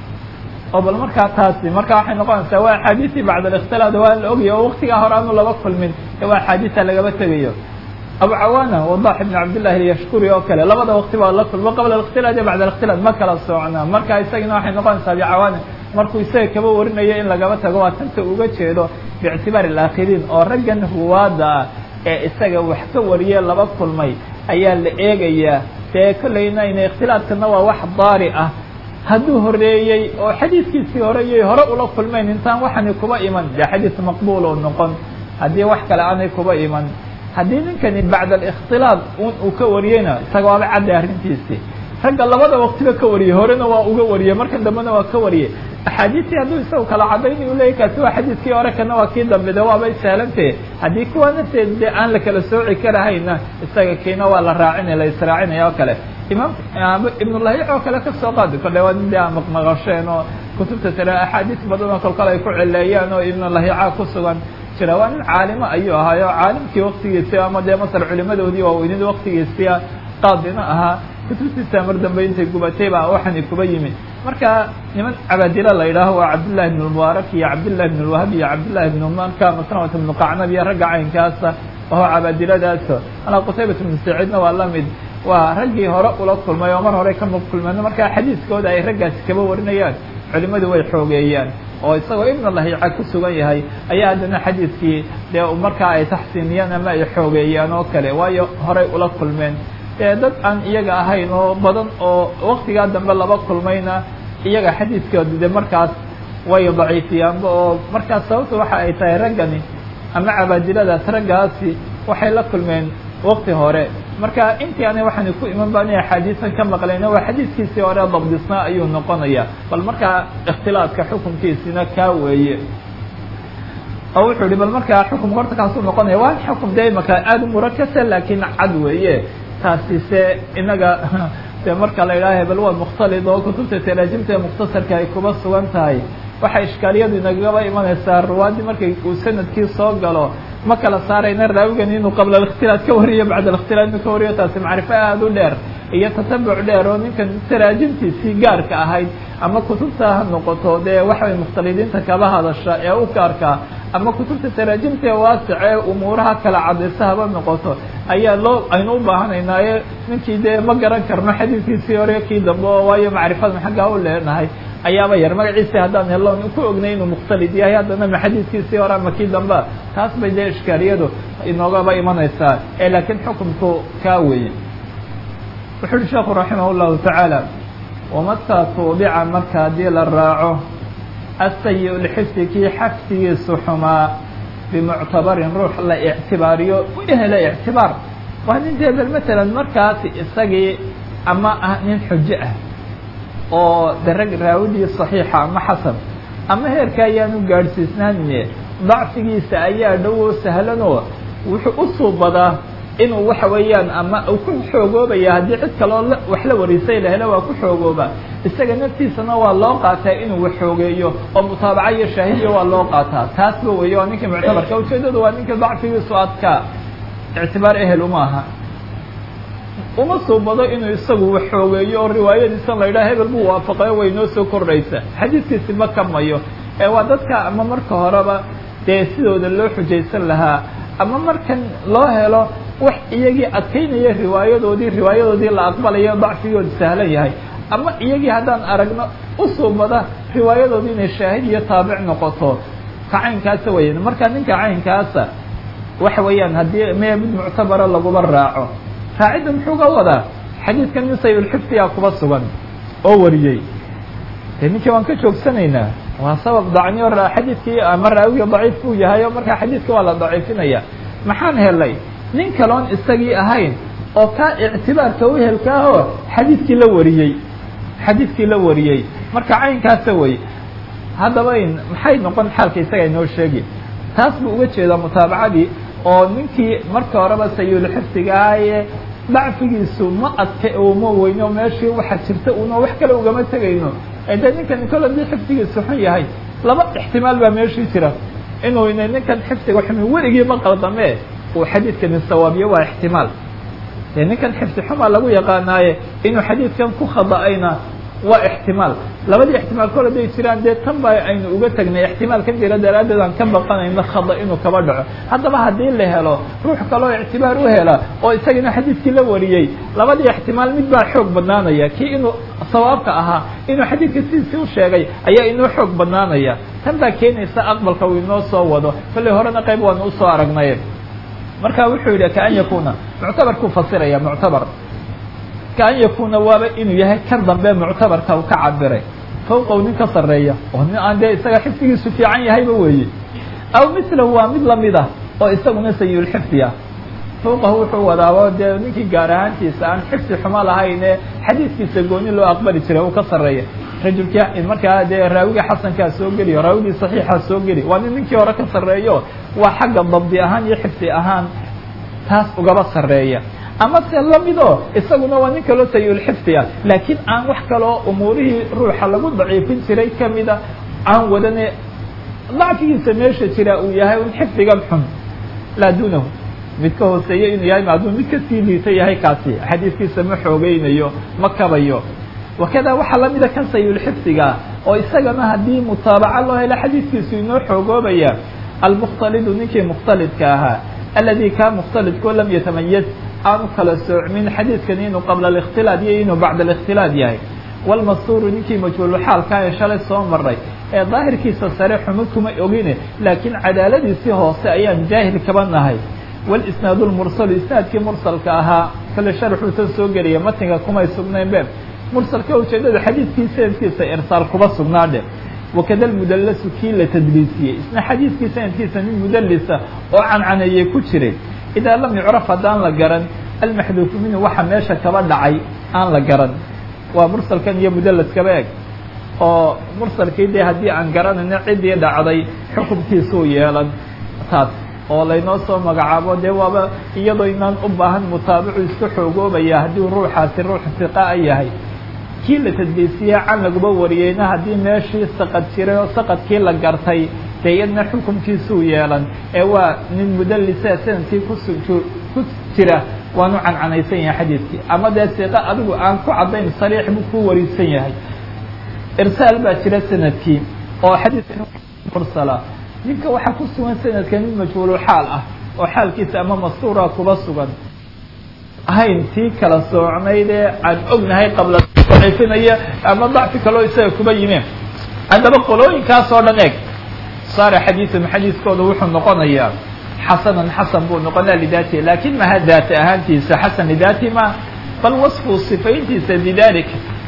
oo bal markaa taasi marka waxay noqonaysaa waa axaadiistii bacda alikhtilaad waa la ogaya oo waktigaa hore aanu laba kulmin ee waa axaadiisa lagaba tegayo abu cawaana wadax ibn cabdillahi alyashkuri oo kale labada waqti baa la kulmo qabla alikhtilaad iyo bacda alikhtilaad ma kala soocnaa marka isagina waxay noqonaysaa abi cawaana markuu isaga kaba warinayo in lagaba tago waa tanta uga jeedo biictibaari alaakhiriin oo raggan ruwaada ah ee isaga wax ka wariye laba kulmay ayaa la eegayaa dee kollayna ina ikhtilaadkana waa wax daari ah hadduu horeeyey oo xadiidkiisii hore iyay hore ula kulmayn intaan waxani kuba iman dee xadiis maqbuul oo noqon haddii wax kale aanay kuba iman haddii ninkani bacda alikhtilaad un uu ka wariyeyna isaga waaba cadday arrintiisii ragga labada waqtiba ka wariyey horena waa uga wariyey markan dambena waa ka wariyey axaadiistii hadduu isagu kala cadayni u leeyay kaasi waa xadiiskii hore kana waa kii dambe de waabay saalantahe haddii kuwa nafteed dee aan la kala sooci karahayna isaga kiina waa la raacinaya la israacinaya oo kale imaam ibnulahiic oo kale kasoo qaadi kordhe waa nin dee aan maqmaqasheen oo kutubta tale axaadiis badan oo kolkale ay ku celeeyaan oo ibnulahiica ku sugan jira waa nin caalimo ayuu ahaayo caalimkii waktigiisii ama dee masar culimadoodii waaweynid waktigiisia qaadina ahaa kutubtiisa mar dambe intay gubatay baa waxani kuba yimi marka niman cabaadilo la yidhaaho waa cabdillahi ibn mubaarak iyo cabdillahi ibn lwahab iyo cabdillahi ibn marka maslamata ibnu qacnab iyo ragga caynkaasa aho cabaadiladaasa alaa qutaybat ibnu saciidna waa la mid waa raggii hore ula kulmay oo mar hore ka kulmeen marka xadiiskooda ay raggaasi kaba warinayaan culimadu way xoogeeyaan oo isagoo ibn lahiica ku sugan yahay ayaa haddana xadiidkii dee markaa ay taxsiiniyaan ama ay xoogeeyaan oo kale waayo horay ula kulmeen dee dad aan iyaga ahayn oo badan oo waktigaa dambe laba kulmayna iyaga xadiidkooda de markaas way daciifiyaanba oo markaas sababta waxa ay tahay raggani ama cabaadiladaas raggaasi waxay la kulmeen wakti hore marka intii aanay waxaani ku iman ba inay axaadiisan ka maqlayna waa xadiiskiisii hore dabdisnaa ayuu noqonaya bal markaa ikhtilaadka xukunkiisina kaa weeye oo wuxuu ihi bal markaa xukumka horta kaasuu noqonaya waa xukum dee imaka aada u murakasa laakiin cad weeye taasi se inaga de marka la yidhaha bal waa mukhtalid oo kutubta taraajimta ee mukhtasarka ay kuba sugan tahay waxaa ishkaaliyadu inagaba imanaysaa ruwaadii markay uu sanadkii soo galo ma kala saarayna raawigan inuu qabla alikhtilaad ka wariyo bacda alikhtilaad inuu ka wariyo taasi macrifo aada u dheer iyo tatabuc dheer oo ninkan taraajimtiisii gaarka ahayd ama kutubta ha noqoto dee waxay mukhtalidiinta kaba hadasha ee u gaarkaa ama kutubta taraajimta ee waasic ee umuuraha kala cadaysa haba noqoto ayaa loo aynu u baahanaynaaye ninkii dee ma garan karno xadiidkiisii hore kii dambe oo waayo macrifadan xaggaa u leenahay ayaaba yar magaciisi haddaan helon ku ognay inuu mukhtalid yahay haddana ma xadiidkiisii hore ama kii damba taas bay dee ishkaaliyadu inoogaba imanaysaa ee laakiin xukumku kaa weeye wuxu uhi sheekhu raximah اllahu tacaala wamataa tuubica marka haddii la raaco asayi lxifdi kii xafdigiisu xumaa bimuctabarin ruux la ictibaariyo u hela ictibaar waa nin dee bel matalan markaasi isagii ama ah nin xujo ah oo de rag raawidii صaxiixa ama xasan ama heerka ayaanu gaadhsiisnaanine dacfigiisa ayaa dhowo sahlanoo wuxuu u suubadaa inuu waxa weeyaan ama uu ku xoogoobaya haddii cid kaloo wax la warisay la helo waa ku xoogooba isaga naftiisana waa loo qaataa inuu wax xoogeeyo oo mutaabaca iyo shaahidiya waa loo qaataa taasba weeye waa ninkii muctabarka ujeedadu waa ninka dacfigiisu adkaa ictibaar ehel uma aha uma suubado inuu isagu wax xoogeeyo oo riwaayadiisa la yidhaha hebel buu waafaqayo way noo soo kordhaysa xadiidkiisi ma kamayo ee waa dadka ama marka horeba dee sidooda loo xujaysan lahaa ama markan loo helo wax iyagii adkaynaya riwaayadoodii riwaayadoodii la aqbalayo dacfigooda sahlan yahay ama iyagii haddaan aragno u suubada riwaayadoodii inay shaahid iyo taabic noqoto ka caynkaasa weyan marka ninka caynkaasa waxa weeyaan haddii mee mid muctabara laguma raaco raacidda muxuu ga wadaa xadiidkan nin sayulxifdiyaa kuba sugan oo wariyey dee ninkii waan ka joogsanaynaa waa sabab dacniyo xadiidkii ama raawiga daciif buu yahay oo markaa xadiidka waa la daciifinaya maxaan helay nin kaloon isagii ahayn oo kaa ictibaarka uhelka ahoo xadiidkii la wariyey xadiidkii la wariyey marka caynkaasa wey haddaba maxay noqon xaalka isaga inoo sheegi taas buu uga jeedaa mutaabacadii oo ninkii marka horeba sayulxifdigahaye dacfigiisu ma adka uma weyno meeshii waxa jirta una wax kale ugama tegayno de ninkan kol hadii xifdigiisu xun yahay laba ixtimaal baa meeshii jira inuu ninkan xifdiga xumi weligii ma qaldame uu xadiidkani sawaabiyo waa ixtimaal de ninkan xifdi xumaa lagu yaqaanaaye inuu xadiidkan ku khada'ayna waa ixtimaal labadii ixtimaal kol haday jiraan dee tan ba aynu uga tegnay ixtimaalkan jira daraaddeed aan ka baqanayno khada inuu kaba dhaco haddaba haddii la helo ruux kaloo ictibaar u hela oo isagana xadiidkii la wariyey labadii ixtimaal mid baa xoog badnaanaya kii inuu sawaabka ahaa inuu xadiidka sidiisii u sheegay ayaa inoo xoog badnaanaya tan baa keenaysa aqbalka uu inoo soo wado kollay horena qayb waanu usoo aragnay marka wuxuu yidhi kaan yakuna muctabarkuu fasiraya muctabar kaan yakuna waaba inuu yahay kan dambe muctabarka uu ka cabiray fawqow nin ka sarreeya oo nin aan dee isaga xifdigiisu fiican yahayba weeye aw mislahu waa mid lamid ah oo isaguna sayulxifdi ah fawqahu wuxuu wadaabo dee ninkii gaar ahaantiisa aan xifdi xumo lahayne xadiidkiisa gooni loo aqbali jiray uu ka sarreeya rajulkii markaa dee raawiga xasankaa soo geliyo raawigii saxiixa soo geli waa nin ninkii hore ka sarreeyo waa xagga dabdi ahaan iyo xifdi ahaan taas ugaba sarreeya ama se lamidoo isaguna waa nin kaloo sayulxifdi ah laakiin aan wax kaloo umuurihii ruuxa lagu daciifin jiray kamida aan wadane dacfigiisa meesha jira uu yahay un xifdigan xun laa duunahu mid ka hooseeya inuu yahay maaduu mid ka sii liita yahay kaasi xadiidkiisa ma xoogeynayo ma kabayo wakada waxaa lamida kan sayulxifdiga oo isagana haddii mutaabaca loo helo xadiidkiisu inoo xoogoobaya almukhtalidu ninkii mukhtalidka ahaa aladi kaa mukhtalidkoo lam yatamayaz aanu kala soocmin xadiidkani inuu qabla الاkhtilaad iyo inuu bacd الاkhtilaad yahay wاlmastuuru ninkii majhuulxaalkaa ee shalay soo maray ee daahirkiisa sare xumo kuma ogine laakiin cadaaladiisii hoose ayaan jaahil kaba nahay wاlisnaad اlmursalu isnaadkii mursalka ahaa kale sharxuu tan soo geliya matniga kumay sugnayn be mursalka ujeedada xadiidkii sanadkiisa irsaal kuba sugnaadhe wakada mudalasu kii la tadliisiyey isna xadiidkii sanadkiisa nin mudalisa oo cancaneeyey ku jiray idaa lam yucraf haddaan la garan almaxduufu minhu waxa meesha kaba dhacay aan la garan waa mursalkan iyo mudalaskaba eg oo mursalkii dee haddii aan garanayno ciddii dhacday xukunkiisuu yeelan taas oo laynoo soo magacaabo dee waaba iyadoo inaan u baahan mutaabicu isku xoogoobaya haddii ruuxaasi ruux siqaa yahay kii la tadliisiye can laguba wariyeyna haddii meeshii saqad jiray oo saqadkii la gartay dee iyadna xukunkiisuu yeelan ee waa nin mudalisa sanadkii kus ku jira waanu cancanaysan yahay xadiidkii ama dee siqa adigu aan ku caddayn sariix buu ku warisan yahay irsaal baa jira sanadkii oo xadiidka mursala ninka waxaa ku sugan sanadka nin majhuulu xaal ah oo xaalkiisa ama mastuura kuba sugan ahayn tii kala soocnayd ee aan ognahay qabla daciifinaya ama dacfi kaloo isaga kuba yimeen haddaba qolooyinkaas oo dhan eeg saara xadiiثum xadiiskooda wuxuu noqonayaa xasanan xasan buu noqonaya lidaatihi lakin maha daati ahaantiisa xasan lidaatihi ma bal wasfu sifayntiisa bidalik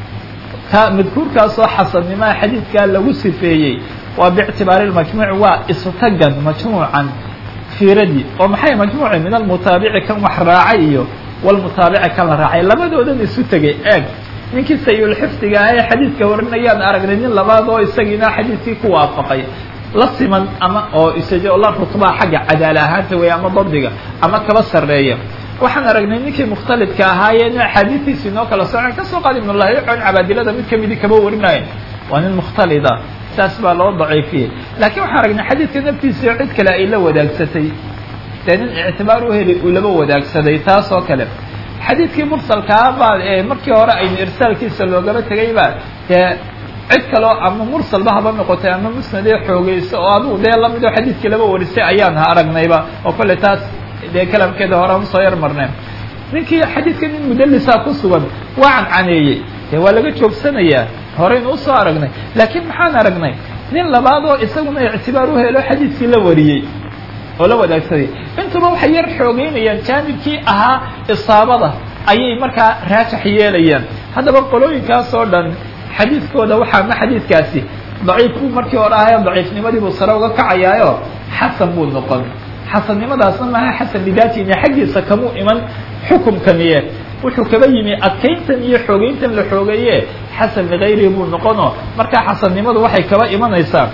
ka madkuurkaasoo xasannimaha xadiidkaa lagu sifeeyey waa bictibaari majmuuc waa isutagan majmuucan fiiradii oo maxay majmuuci min almutaabici kan wax raacay iyo walmutaabici kan la raacay labadoodan isu tegay eeg ninkii sayulxifdiga ah ee xadiidka warinayaan aragnay nin labaad oo isagiina xadiidkii ku waafaqay la siman ama oo isaga la rutbaa xagga cadaala ahaanta wey ama dabdiga ama kaba sarreeya waxaan aragnay ninkii mukhtalidka ahaayeen axaadiistiisi inoo kala socon kasoo qaad ibnullahi con cabaadilada mid kamidi kaba warinaya waa nin mukhtalida saas baa loo daciifiyey laakiin waxaan aragnay xadiidka naftiisa cid kale ay la wadaagsatay dee nin ictibaar u heli uu laba wadaagsaday taas oo kale xadiidkii mursalkaa baa markii hore aynu irsaalkiisa loogaba tegay baa dee cid kaleo ama mursalba haba noqotay ama musnadee xoogeyso oo adugu dee lamidoo xadiidkii laba warisay ayaan aragnayba oo kolley taas dee kalamkeeda hore ama soo yar marneen ninkii xadiidka nin mudalisa ku sugan waa cancaneeyey dee waa laga joogsanayaa horeynu usoo aragnay laakiin maxaan aragnay nin labaad oo isaguna ictibaar u helo xadiidkii la wariyey oo la wadaagsaday intuba waxay yar xoogeynayaan jaanibkii ahaa isaabada ayay markaa raajax yeelayaan haddaba qolooyinkaas oo dhan xadiidkooda waxaa ma xadiidkaasi daciif buu markii hore ahayo daciifnimadii buu sare uga kacayaayo xasan buu noqon xasannimadaasna maaha xasan lidaatiina xaggiisa kamuu iman xukumkaniye wuxuu kaba yimi adkayntan iyo xoogeyntan la xoogeeye xasan ligayrihi buu noqono markaa xasannimadu waxay kaba imanaysaa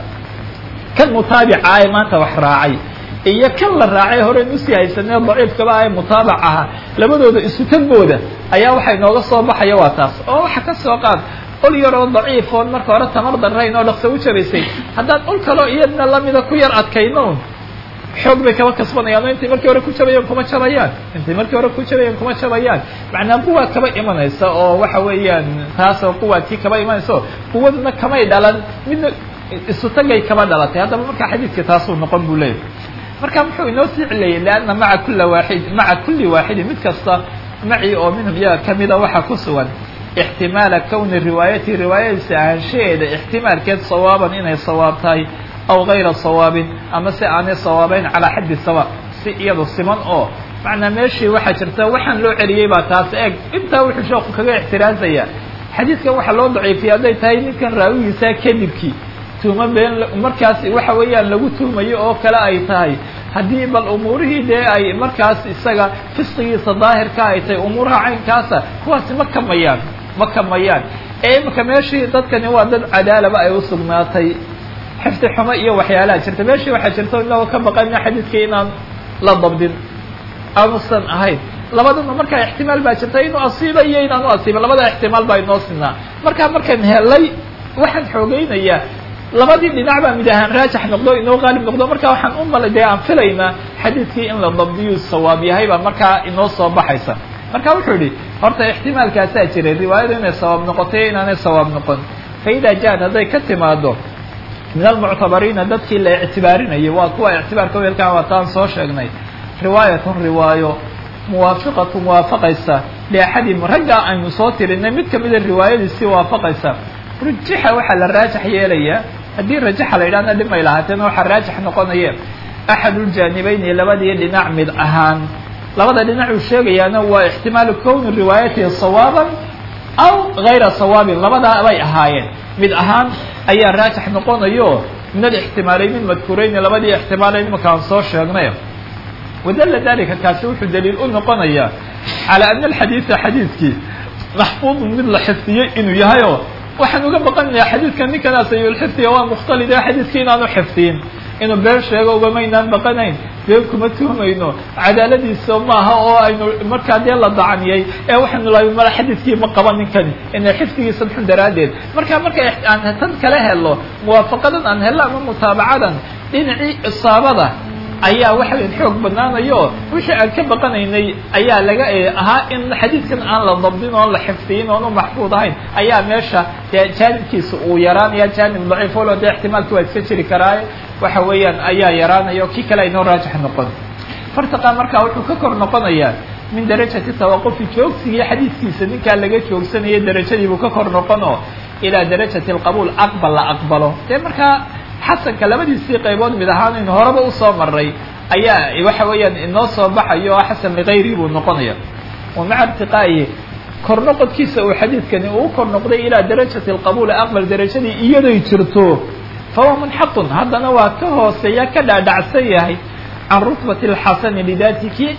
kan mutaabica ee maanta wax raacay iyo kan la raacay horeyn usii haysanee daciifkaba ah ee mutaabac aha labadooda isu tagooda ayaa waxay nooga soo baxaya waa taas oo waxa ka soo qaad ol yaroo daciif oon marka hore tamar darrayn oo dhaqso u jabaysay haddaan ol kaloo iyadna lamida ku yar adkayno xoog bay kaba kasbanayaan oo intay markii hore ku jabayaan kuma jabayaan intay markii hore ku jabayaan kuma jabayaan macnaa quwaa kaba imanaysa oo waxa weeyaan taas oo quwaadkii kaba imanaysa oo quwadna kamay dhalan midna isu tagay kaba dhalatay haddaba markaa xadiidka taasuu noqon buu leeyahy marka muxuu inoo sii cileeyey lianna maca kula waaxid maca kulli waaxidin mid kasta maci oo minhum iyaga kamida waxaa ku sugan ixtimaala kowni riwaayati riwaayadiisa ahaanshaheeda ixtimaalkeed sawaaban inay sawaab tahay aw gayra sawaabin ama si aanay sawaabeyn calaa xaddi sawa si iyado siman oo macnaa meeshii waxaa jirta waxaan loo celiyey baa taas eeg intaa wuxuu sheeku kaga ixtiraazaya xadiidkan waxaa loo daciifiyay hadday tahay ninkan raawigiisaa kadibkii tuuma been markaas waxa weeyaan lagu tuumayo oo kale ay tahay haddii bal umuurihii dee ay markaas isaga fisqigiisa daahirka ay tahay umuuraha caynkaasa kuwaasi ma kamayaan ma kamayaan ee imika meeshii dadkani waa dad cadaalaba ay usugnaatay xifdi xumo iyo waxyaalaha jirta meeshii waxaa jirta inagoo ka baqana xadiidkii inaan la dabdin aanusan ahayn labadana markaa ixtimaal baa jirta inuu asiiba iyo inaanu asiiba labada ixtimaal baa inoo sinaa markaa markaan helay waxaan xoogeynayaa labadii dhinac baa mid ahaan raajax noqdo inoo qaalib noqdo marka waxaan u mala dee aan filaynaa xadiidkii in la dabdiyu sawaab yahay baa markaa inoo soo baxaysa marka wuxuu yihi horta ixtimaalkaasaa jiray riwaayadu inay sawaab noqotay inaanay sawaab noqon fa idaa jaad hadday ka timaado min almuctabariina dadkii la ictibaarinayay waa kuwa ictibaarka weelkaa waataan soo sheegnay riwaayatun riwaayo muwaafiqatu muwaafaqaysa liaxadim raggaa aynu soo tirinay mid kamida riwaayadiisii waafaqaysa rujixa waxaa la raajax yeelayaa haddii rajaxa la yidhahna dhib may lahaateena waxaa raajax noqonaya axaduljaanibayni labadii dhinac mid ahaan labada dhinac uu sheegayaana waa ixtimaalu kowni riwaayatihi sawaaban aw gayra sawaabin labadaa bay ahaayeen mid ahaan ayaa raajax noqonayo min alixtimaalayni madkuurayni labadii ixtimaalayn imanka aan soo sheegnay wadalla dalika kaasi wuxuu daliil u noqonayaa calaa ana alxadiida xadiidkii maxfuudun mid la xifdiyey inuu yahay oo waxaan uga baqanayaa xadiidka ninkanaas ayulxifdiga waa mukhtalid xadiidka inaanu xifdiyin inuu been sheego ugamaynaan baqanayn been kuma tuhmayno cadaaladiisa maaha oo aynu markaa dee la dacaniyey ee waxaynu lahay mala xadiidkii ma qaba ninkani ina xifdigiisa xun daraaddeed marka marka aan tan kala helo muwaafaqadan aan hello ama mutaabacadan dhinacii isaabada ayaa waxa weyn xoog badnaanayo wixii aan ka baqanaynay ayaa laga ahaa in xadiidkan aan la dabdin oon la xifdiyin oon u maxfuud ahayn ayaa meesha dee jaanibkiisa uu yaraanaya jaanib daciif olo dee ixtimaalki waa iska jiri karaaye waxa weeyaan ayaa yaraanaya o kii kale aynoo raajix noqon fartaqa markaa wuxuu ka kor noqonayaa min darajati tawaqufi joogsigii xadiidkiisa ninkaa laga joogsanaya darajadiibuu ka kor noqono ilaa darajati alqabuul aqbal la aqbalo dee markaa xasanka labadiisii qaybood mid ahaan aynu horeba usoo maray ayaa waxa weeyaan inoo soo baxayo oo xasan ligayri buu noqonaya wa maca irtiqaa'ihi kor noqodkiisa uu xadiidkani uu kor noqday ilaa darajati alqabuuli aqbal darajadii iyaday jirto fahuwa munxaqun haddana waa ka hooseeya ka dhaadhacsan yahay can rutbati alxasani lidaati kii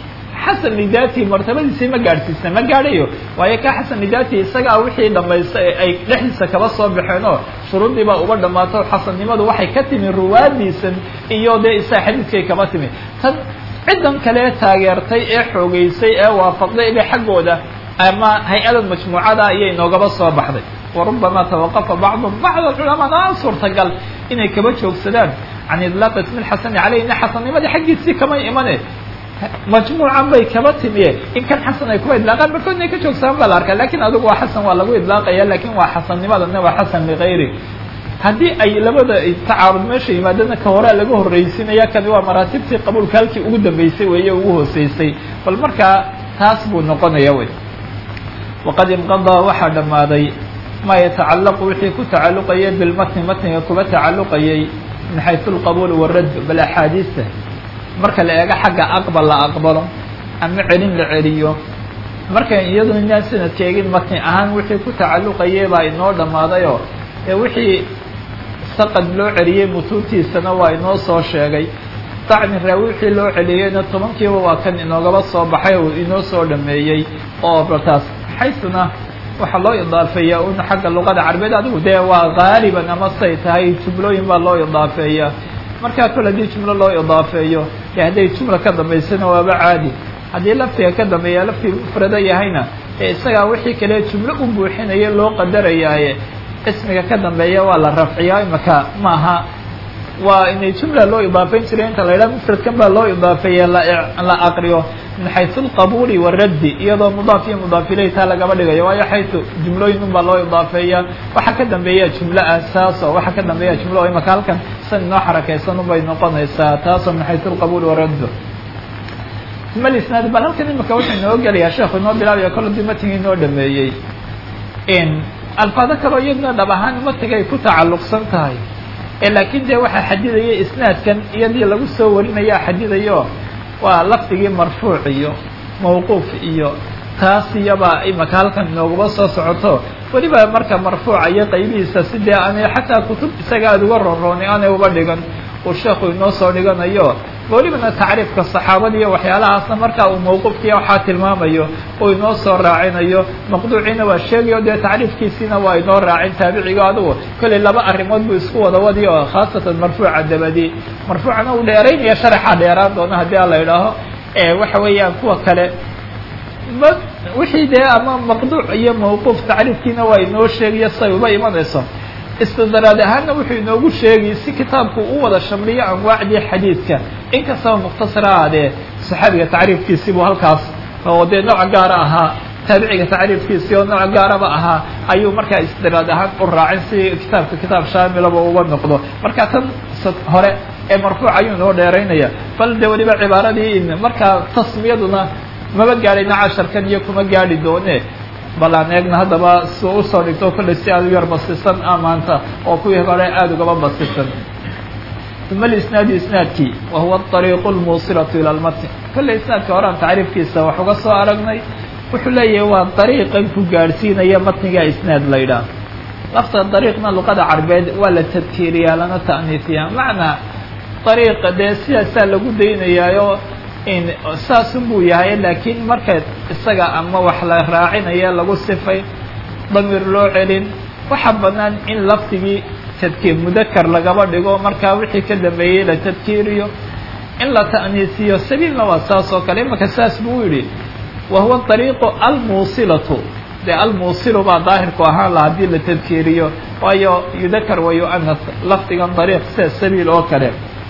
xasan lidaatihi martabadiisii ma gaadhsiisna ma gaadhayo waayo ka xasan lidaatihi isagaa wixii dhamaysta ay dhexdiisa kaba soo baxeen oo shuruuddii baa uga dhammaato xasannimadu waxay ka timi ruwaadiisan iyo dee isaa xadiidkay kaba timi tan ciddan kale taageertay ee xoogeysay ee waafaqday ile xaggooda ama hay-adan majmuucada ayay noogaba soo baxday warubama tawaqafa bacdu bacd alculamaana suurtagal inay kaba joogsadaan can idlaaq ismi lxasani caleyhina xasannimadii xaggiisii kama imane majmuucan bay kaba timiye in kan xasan ay kuba idlaaqaan barkood inay ka joogsadaan baa la arkaa lakin adigu waa xasan waa lagu idlaaqaya lakin waa xasannimadana waa xasan ligayri haddii ay labada tacaarud meesha yimaadana ka horea laga horreysinaya kani waa maraatibtii qabuulka halkii ugu dambeysay weeye ugu hooseysay bal markaa taas buu noqonaya wey waqad inqadaa waxaa dhammaaday ma yatacalaqu wixii ku tacalluqayay bilmatni matniga kuba tacalluqayay min xaysu alqabuul waradd bal axaadiista marka la eego xagga aqbal la aqbalo ama celin la celiyo marka iyadu inaan sanadka eegin matni ahaan wixii ku tacalluqayay baa inoo dhammaadayoo ee wixii saqad loo celiyey mutuuntiisana waa inoo soo sheegay dacni raawi wixii loo celiyeyna tobankiiba waa kan inoogaba soo baxay oo inoo soo dhameeyey oo baltaas xaysuna waxaa loo idaafeeya un xagga luqada carabeed adigu dee waa gaaliban ama say tahay jumlooyin baa loo idaafeeya markaa kol haddii jumlo loo idaafeeyo dee hadday jumla ka dambaysana waaba caadi haddii laftiga ka dambeeya laftii mufrada yahayna ee isagaa wixii kale jumlo u buuxinaya loo qadarayaaye ismiga ka dambeeya waa la rafciyaa imaka maaha waa inay jumla loo idaafeyn jiray inta la yidhaha mufradkan baa loo idaafeeye la aqriyo min xaysu alqabuuli waraddi iyadoo mudaaf iyo mudaaf iley taa lagaba dhigayo waayo xaysu jumlooyin un baa loo idaafeeya waxaa ka dambeeya jumlo asaaso waxaa ka dambeeya jumlo oo imaka halkan san inoo xarakaysan un bay noqonaysaa taasoo min xaysu alqabuuli waraddu uma lisnaad bal halkan imaka wuxuu inoo gelayaa sheekhu inoo bilaabaya kol hadii matigii inoo dhameeyey alfaado kaloo iyadna dhab ahaan matiga ay ku tacalluqsan tahay ee laakiin dee waxaa xadidaya isnaadkan iyadii lagu soo warinaya xadidayo waa lafdigii marfuuc iyo mawquuf iyo taas iyaba imaka halkan inooguma soo socoto weliba marka marfuuca iyo qaybihiisa sidee aanay xataa kutub isaga aada uga ronrooni aanay uba dhigan uu sheekhu inoo soo dhiganayo welibana tacriifka saxaabada iyo waxyaalahaasna marka uu mawquufkiiya waxaa tilmaamayo uu inoo soo raacinayo maqduuciina waa sheegayo dee tacriifkiisiina waa inoo raacin taabiciga adugu kollay laba arrimood buu isku wada wadi oo khaasatan marfuuca dabadi marfuucana uu dheeraynaya sharaxa dheeraan doona haddii a la idhaaho waxa weeyaan kuwa kale ma wixii dee ama maqduuc iyo mawquuf tacriifkiina waa inoo sheegayo say uba imanayso istidraad ahaanna wuxuu inoogu sheegay si kitaabku u wada shamliyo anwaacdii xadiidka inkastaba mukhtasar ahaadee saxaabiga tacriifkiisii buu halkaas oo dee nooc gaara ahaa taabiciga tacriifkiisii oo nooc gaaraba ahaa ayuu markaa istidraad ahaan u raacin si kitaabka kitaab shaamilaba uga noqdo marka tan hore ee marfuuc ayuu inoo dheeraynaya bal de weliba cibaaradii markaa tasmiyaduna maba gaadhayna casharkan iyo kuma gaadhi doone bal aan eegna haddaba si usoo dhigto kollay si aada u yar basisan a maanta oo kuwii hore aada ugaba basisan uma lisnaadi isnaadkii wa huwa ariiqu lmuusilatu ila lmatn kollay isnaadka horean tacriifkiisa wax uga soo aragnay wuxuu leeyahay waa dariiqan ku gaadhsiinaya matniga isnaad la ydhaah lafta dariiqna luqada carbeed waa la tadkiiriyaa lana ta'niifiyaa macnaa dariiqa dee sidaasaa lagu daynayaayo in saasun buu yahay laakiin marka isaga ama wax la raacinaya lagu sifay damiir loo celin waxaa bannaan in lafdigii tadkiir mudakar lagaba dhigo markaa wixii ka dambeeyey la tadkiiriyo in la ta'niisiyo sabiilna waa saas oo kale imaka saas buu yidhi wa huwa dariiqu almuusilatu dee almuusilu baa daahirku ahaan la haddii la tadkiiriyo waayo yudakar wa yu'anas lafdigan dariiq sida sabiil oo kale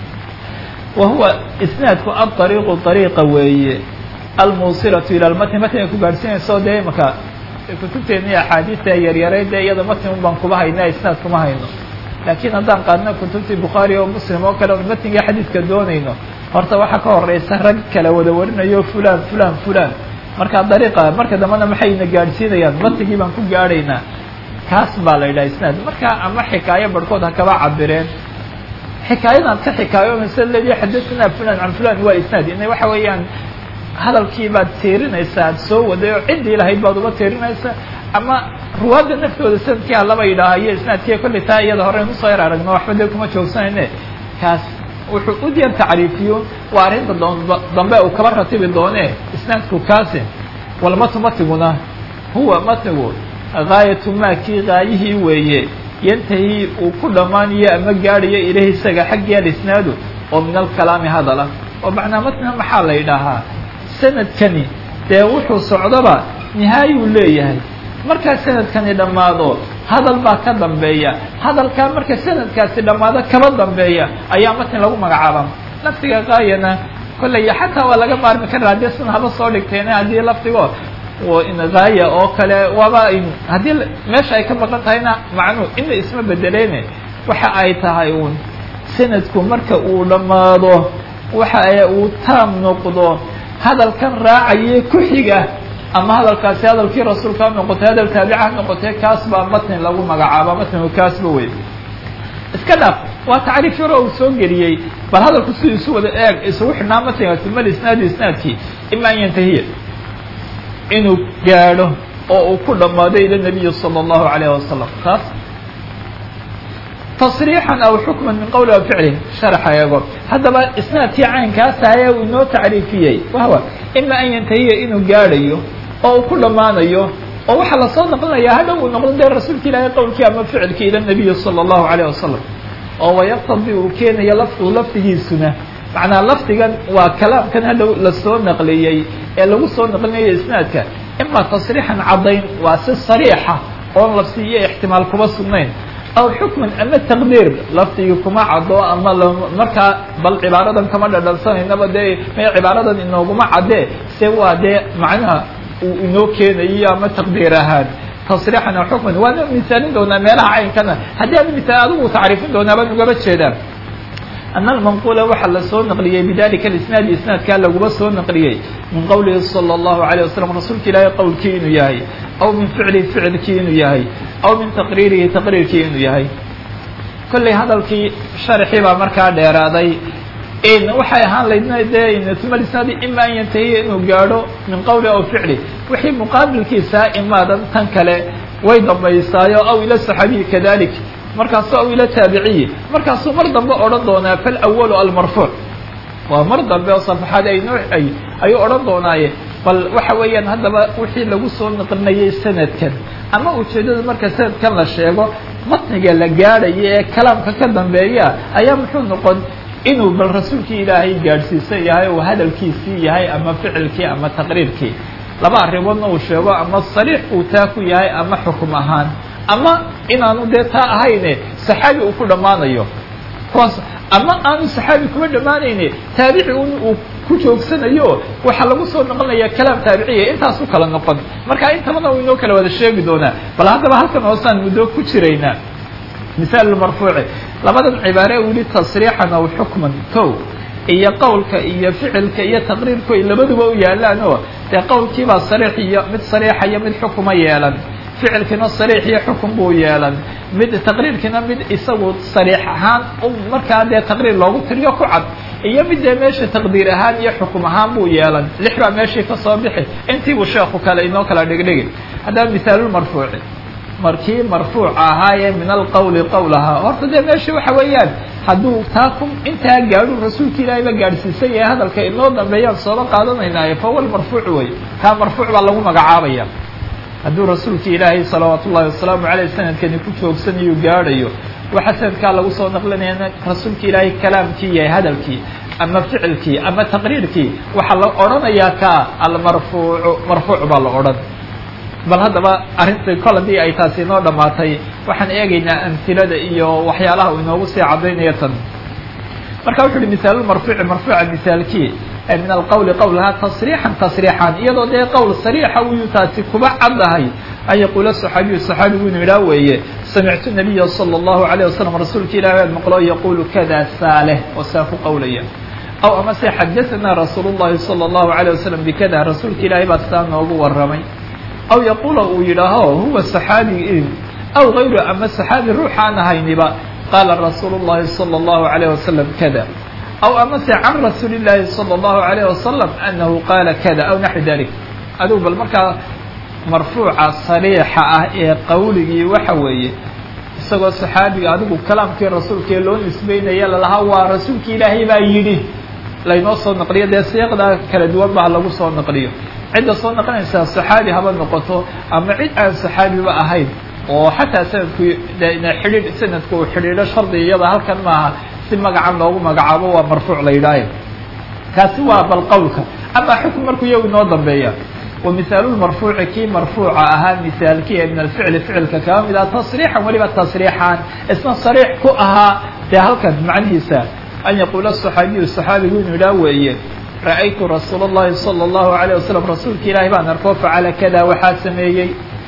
wa huwa isnaadku aariiqu ariiqa weeye almuusilatu ila lmatni matniga ku gaadhsiinayso dee imaka kutubteeni axaadiista yaryarayd dee iyada matni un baan kuba hayna isnaad kuma hayno laakiin haddaan qaadno kutubtii bukhaari oo muslim oo kale on matniga xadiidka doonayno horta waxaa ka horeysa rag kala wada warinayo fulan fulan fulan marka dariiqa marka dambena maxayna gaadhsiinayaan matnigii baan ku gaadhaynaa kaas baa la yidhaha isnaad marka ama xikaayo barhkood ha kaba cabireen xikaayadan ka xikaayoonaysa leedahay xadathana fulan can fulan waa isnaad ina waxa weeyaan hadalkii baad tiirinaysaa ad soo waday oo ciddii lahayd baad uba tiirinaysa ama ruwaadda naftooda sanadkii halaba yidhaaha iyo isnaadkiiya kollay taa iyada horeyn usoo yar aragno waxba dee kuma joogsanayne kaas wuxuu u diyan tacriifiyo waa arrinta dambe uu kaba ratibi doone isnaadku kaasi walmatnu matiguna huwa matnigu gaayatu maa kii gaayihii weeye yantahi uu ku dhammaanayo ama gaadhayo ilahi isaga xaggii alisnaadu oo min alkalaami hadala oo macnaa matniga maxaa la yidhaahaa sanadkani dee wuxuu socdoba nihaayuu leeyahay markaa sanadkani dhammaado hadal baa ka dambeeya hadalkaa marka sanadkaasi dhammaado kaba dambeeya ayaa matni lagu magacaaba lafdiga gaayana kolley xataa waa laga maarmi karaa haddii sina haba soo dhigteen haddii lafdigo gaaya oo kale waaba haddii meesha ay ka maqan tahayna macnuu ina isma bedeleyne waxa ay tahay uun sanadku marka uu dhammaado waxa uu taam noqdo hadalkan raacaye ku xiga ama hadalkaasi hadalkii rasuulka ha noqotay hadal taabica ha noqotay kaas baa matni lagu magacaaba matnigu kaasba wey iska dhaaf waa tacriif yaro uu soo geliyey bal hadalku si isu wada eeg isugu xidhnaa matnigaasi mal isnaadi isnaadkii ima an yantahiya inuu gaadho oo uu ku dhammaado ila nabiyi salى اllahu alayh wasalam taas tasriixan aw xukman min qowli aw ficli sharaxa eego haddaba isnaadkii caynkaas ahaye uu inoo tacriifiyey wahwa ima an yantahiya inuu gaadhayo oo uu ku dhammaanayo oo waxaa lasoo naqlinaya hadhow uu noqdo dee rasuulka ilaahay qowlkii ama ficilkii ila nabiyi salى اllahu alayh wasalam oo wayaqtadi uu keenayo lafdu lafdigiisuna macnaa lafdigan waa kalaamkan hadhow lasoo naqliyey ee lagu soo naqlinayo isnaadka ima tasriixan caddayn waa si sariixa oon lafsiiyo ixtimaal kuma sugnayn aw xukman ama taqdiir lafdigii kuma caddo ama markaa bal cibaaradan kama dhadhansanayaba dee may cibaaradan inooguma caddee se waa dee macnaha uu inoo keenayo ama taqdiir ahaan tasriixan aw xukman waana misaalin doonaa meelaha caynkana haddii ada misaal adigu tacriifin doonaa baan ugaba jeedaa أن المنقول waxa la soo نqلiyey بذلika الاسناaد isناadkaa laguma soo نqliyey min qowlihi صلى الله عليه وسلم rasuulka ilaahay qowlkii inuu yahay aw min ficlihi ficilkii inuu yahay aw min تaqriirihi تaqriirkii inuu yahay kolley hadalkii sharxii baa markaa dheeraaday waxay ahaan laydna dee ثuma isnaadi ima an yantahiya inuu gaadho min qowli aw ficli wixii muqaabilkiisaa imaadan tan kale way dambaysaayo aw ila صaxaabiyi kadalik markaasu aw ila taabiciyi markaasuu mar dambe odhan doonaa falأwalu almarfuuc waa mar dambe oo safaxaad ay noo ay ayuu odhan doonaaye bal waxa weeyaan haddaba wixii lagu soo naqlinayay sanadkan ama ujeeddada marka sanadkan la sheego matniga la gaadhayo ee kalaamka ka dambeeya ayaa muxuu noqon inuu bal rasuulkii ilaahay gaadhsiisan yahay oo hadalkiisii yahay ama ficilkii ama taqriirkii laba arrimoodna uu sheego ama sariix uu taa ku yahay ama xukum ahaan ama inaanu dee taa ahayne saxaabi uu ku dhammaanayo kuwaas ama aanu saxaabi kuma dhammaanayne taabici un uu ku joogsanayo waxaa lagu soo noqonaya kalaam taabiciya intaas u kala noqon marka intabana uu inoo kala wada sheegi doonaa bal haddaba halkan hoosaan muddo ku jiraynaa misaal marfuuci labadan cibaare uu yihi tasriixan aw xukman ko iyo qowlka iyo ficilka iyo taqriirku ay labaduba u yaalaan oo dee qowlkiibaa sariix iyo mid sariixa iyo mid xukuma yeelan ficilkiina sariix iyo xukun buu yeelan mid taqriirkiina mid isagu sariix ahaan markaa dee taqriir loogu tiriyo ku cad iyo mid dee meesha taqdiir ahaan iyo xukum ahaan buu yeelan lix baa meeshii ka soo bixi intiibuu sheeku kale inoo kala dhigdhigi haddaba misaalulmarfuuci markii marfuuc ahaayee min alqowli qowl ahaa horta dee meesha waxa weeyaan hadduu taa ku intaa gaadhu rasuulka ilaahayba gaadhsiisan yahay hadalka inoo dambeeyaan sooba qaadanaynaayo fa wal marfuuc wey kaa marfuuc baa lagu magacaabaya hadduu rasuulka ilaahay salawaat ullahi wasalaamu aleyh sanadkani ku joogsanayo gaadhayo waxaa sanadkaa lagu soo naqlinaya rasuulka ilaahay kalaamkii yahay hadalkii ama ficilkii ama taqriirkii waxaa la odhanayaa kaa almarfuucu marfuuc baa la odhan bal haddaba arrinta kol haddii ay taasi inoo dhammaatay waxaan eegaynaa amhilada iyo waxyaalaha uu inoogu sii caddaynaya tan marka wuxu uhi misaalulmarfuuci marfuuca misaalkii min alqowli qowlhaa tasriixan tasriixan iyadoo dee qowl sariixa uyuu taasi kuba caddahay an yaquula saxaabiyu saxaabigu inu idhaa weeye samictu nabiya sala allahu alayh wasalam rasuulka ilahi aan maqlo yaquulu kada saaleh oo saa ku qowlaya aw amase xadaanaa rasuulu llahi sala allahu alayh wasalam bikada rasuulka ilaahay baa saa noogu warramay aw yaquula uu yidhaaho huwa saxaabi aw gayru ama saxaabi ruux aan ahayniba qaala rasuulu llahi sala allahu alayh wasalam kada aw amase can rasuuli llaahi sala allahu alayh wasalam anahu qaala kada aw naxwi dalik adigu bal markaa marfuuca sariixa ah ee qowligii waxa weeye isagoo saxaabiga adigu kalaamkii rasuulkaee loo nisbeynaya lalahaa waa rasuulki ilaahay baa yidhi laynoo soo naqliyo dee siiqda kala duwan baa lagu soo naqliyo cidda soo naqlinaysaa saxaabi haba noqoto ama cid aan saxaabiba ahayn oo xataa sanadku xidhiidh sanadku uu xidhiidho shardi iyada halkan maaha si magacan loogu magacaabo waa marfuuc la yidhaahay kaasi waa bal qowlka ama xukm markuu iyagu inoo dambeeya wa mihaalulmarfuuci kii marfuuca ahaa mihaalkiya min alficli ficilka kaba mid ah tasriixan weliba tasriixaan isna sariix ku ahaa dee halkan macnihiisa an yaquula saxaabiyu saxaabigu inuu idhaa weeye ra'aytu rasuula اllahi salى اllahu alayه wasalam rasuulka ilaahi baan arko facala kada waxaa sameeyey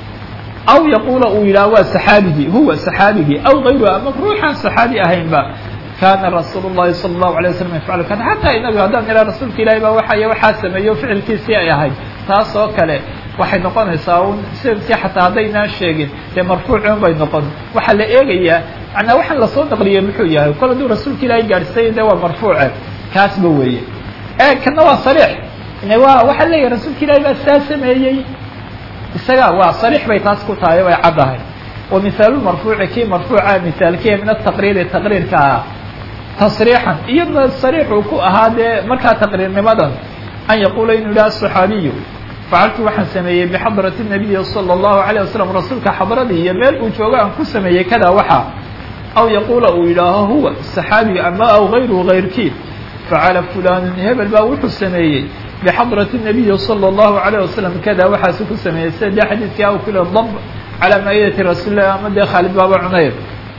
aw yaquula uu yidhaha waa saxaabigii huwa saxaabigii aw gayru ama ruuxaan saxaabi ahaynba kana rasuul الlahi salى الlahu عalيه waslam yafcalu kada xataa inagu haddaan ihaa rasuulka ilahi baa waxay waxaa sameeyo ficilkiisii ay ahayd taas oo kale waxay noqonaysaa un sanadkii xataa haddaynaan sheegin dee marfuucun bay noqon waxaa la eegayaa manaa waxaan lasoo naqliyey muxuu yahay kol hadduu rasuulka ilaahi gaadhsay de waa marfuuce kaasba weeye e kana waa sariix wa waxaa leeyahay rasuulka ilahi baa saa sameeyey isaga waa sariix bay taas ku tahay way caddahay wa mihaalulmarfuuci kii marfuuca mihaalkiya min ataqriiri taqriirka ah tasriixan iyadna sariixuu ku ahaa dee markaa taqriirnimadan an yaquula inuu yidhaha saxaabiyu facaltu waxaan sameeyey bixadrati nabiyi salى اllahu alayه wasalam rasuulka xadradii iyo meel uu joogo aan ku sameeyey kada waxa aw yaquula uu yidhaaho huwa saxaabiga ama aw gayruhu gayrkii facala fulanun hebel baa wuxuu sameeyey bxadrati الnabiyi salى اllahu عalيه wasalam kada waxaasu ku sameeyey sida dee xadiidkii aw kule dab calaa maa'idati rasuuli lah ama dee khaalid baaba cunayr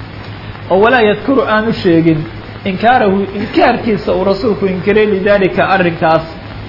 oo walaa yadkuru aanu sheegin inkaarahu inkaarkiisa uu rasuulku inkiray lidalika arrinkaas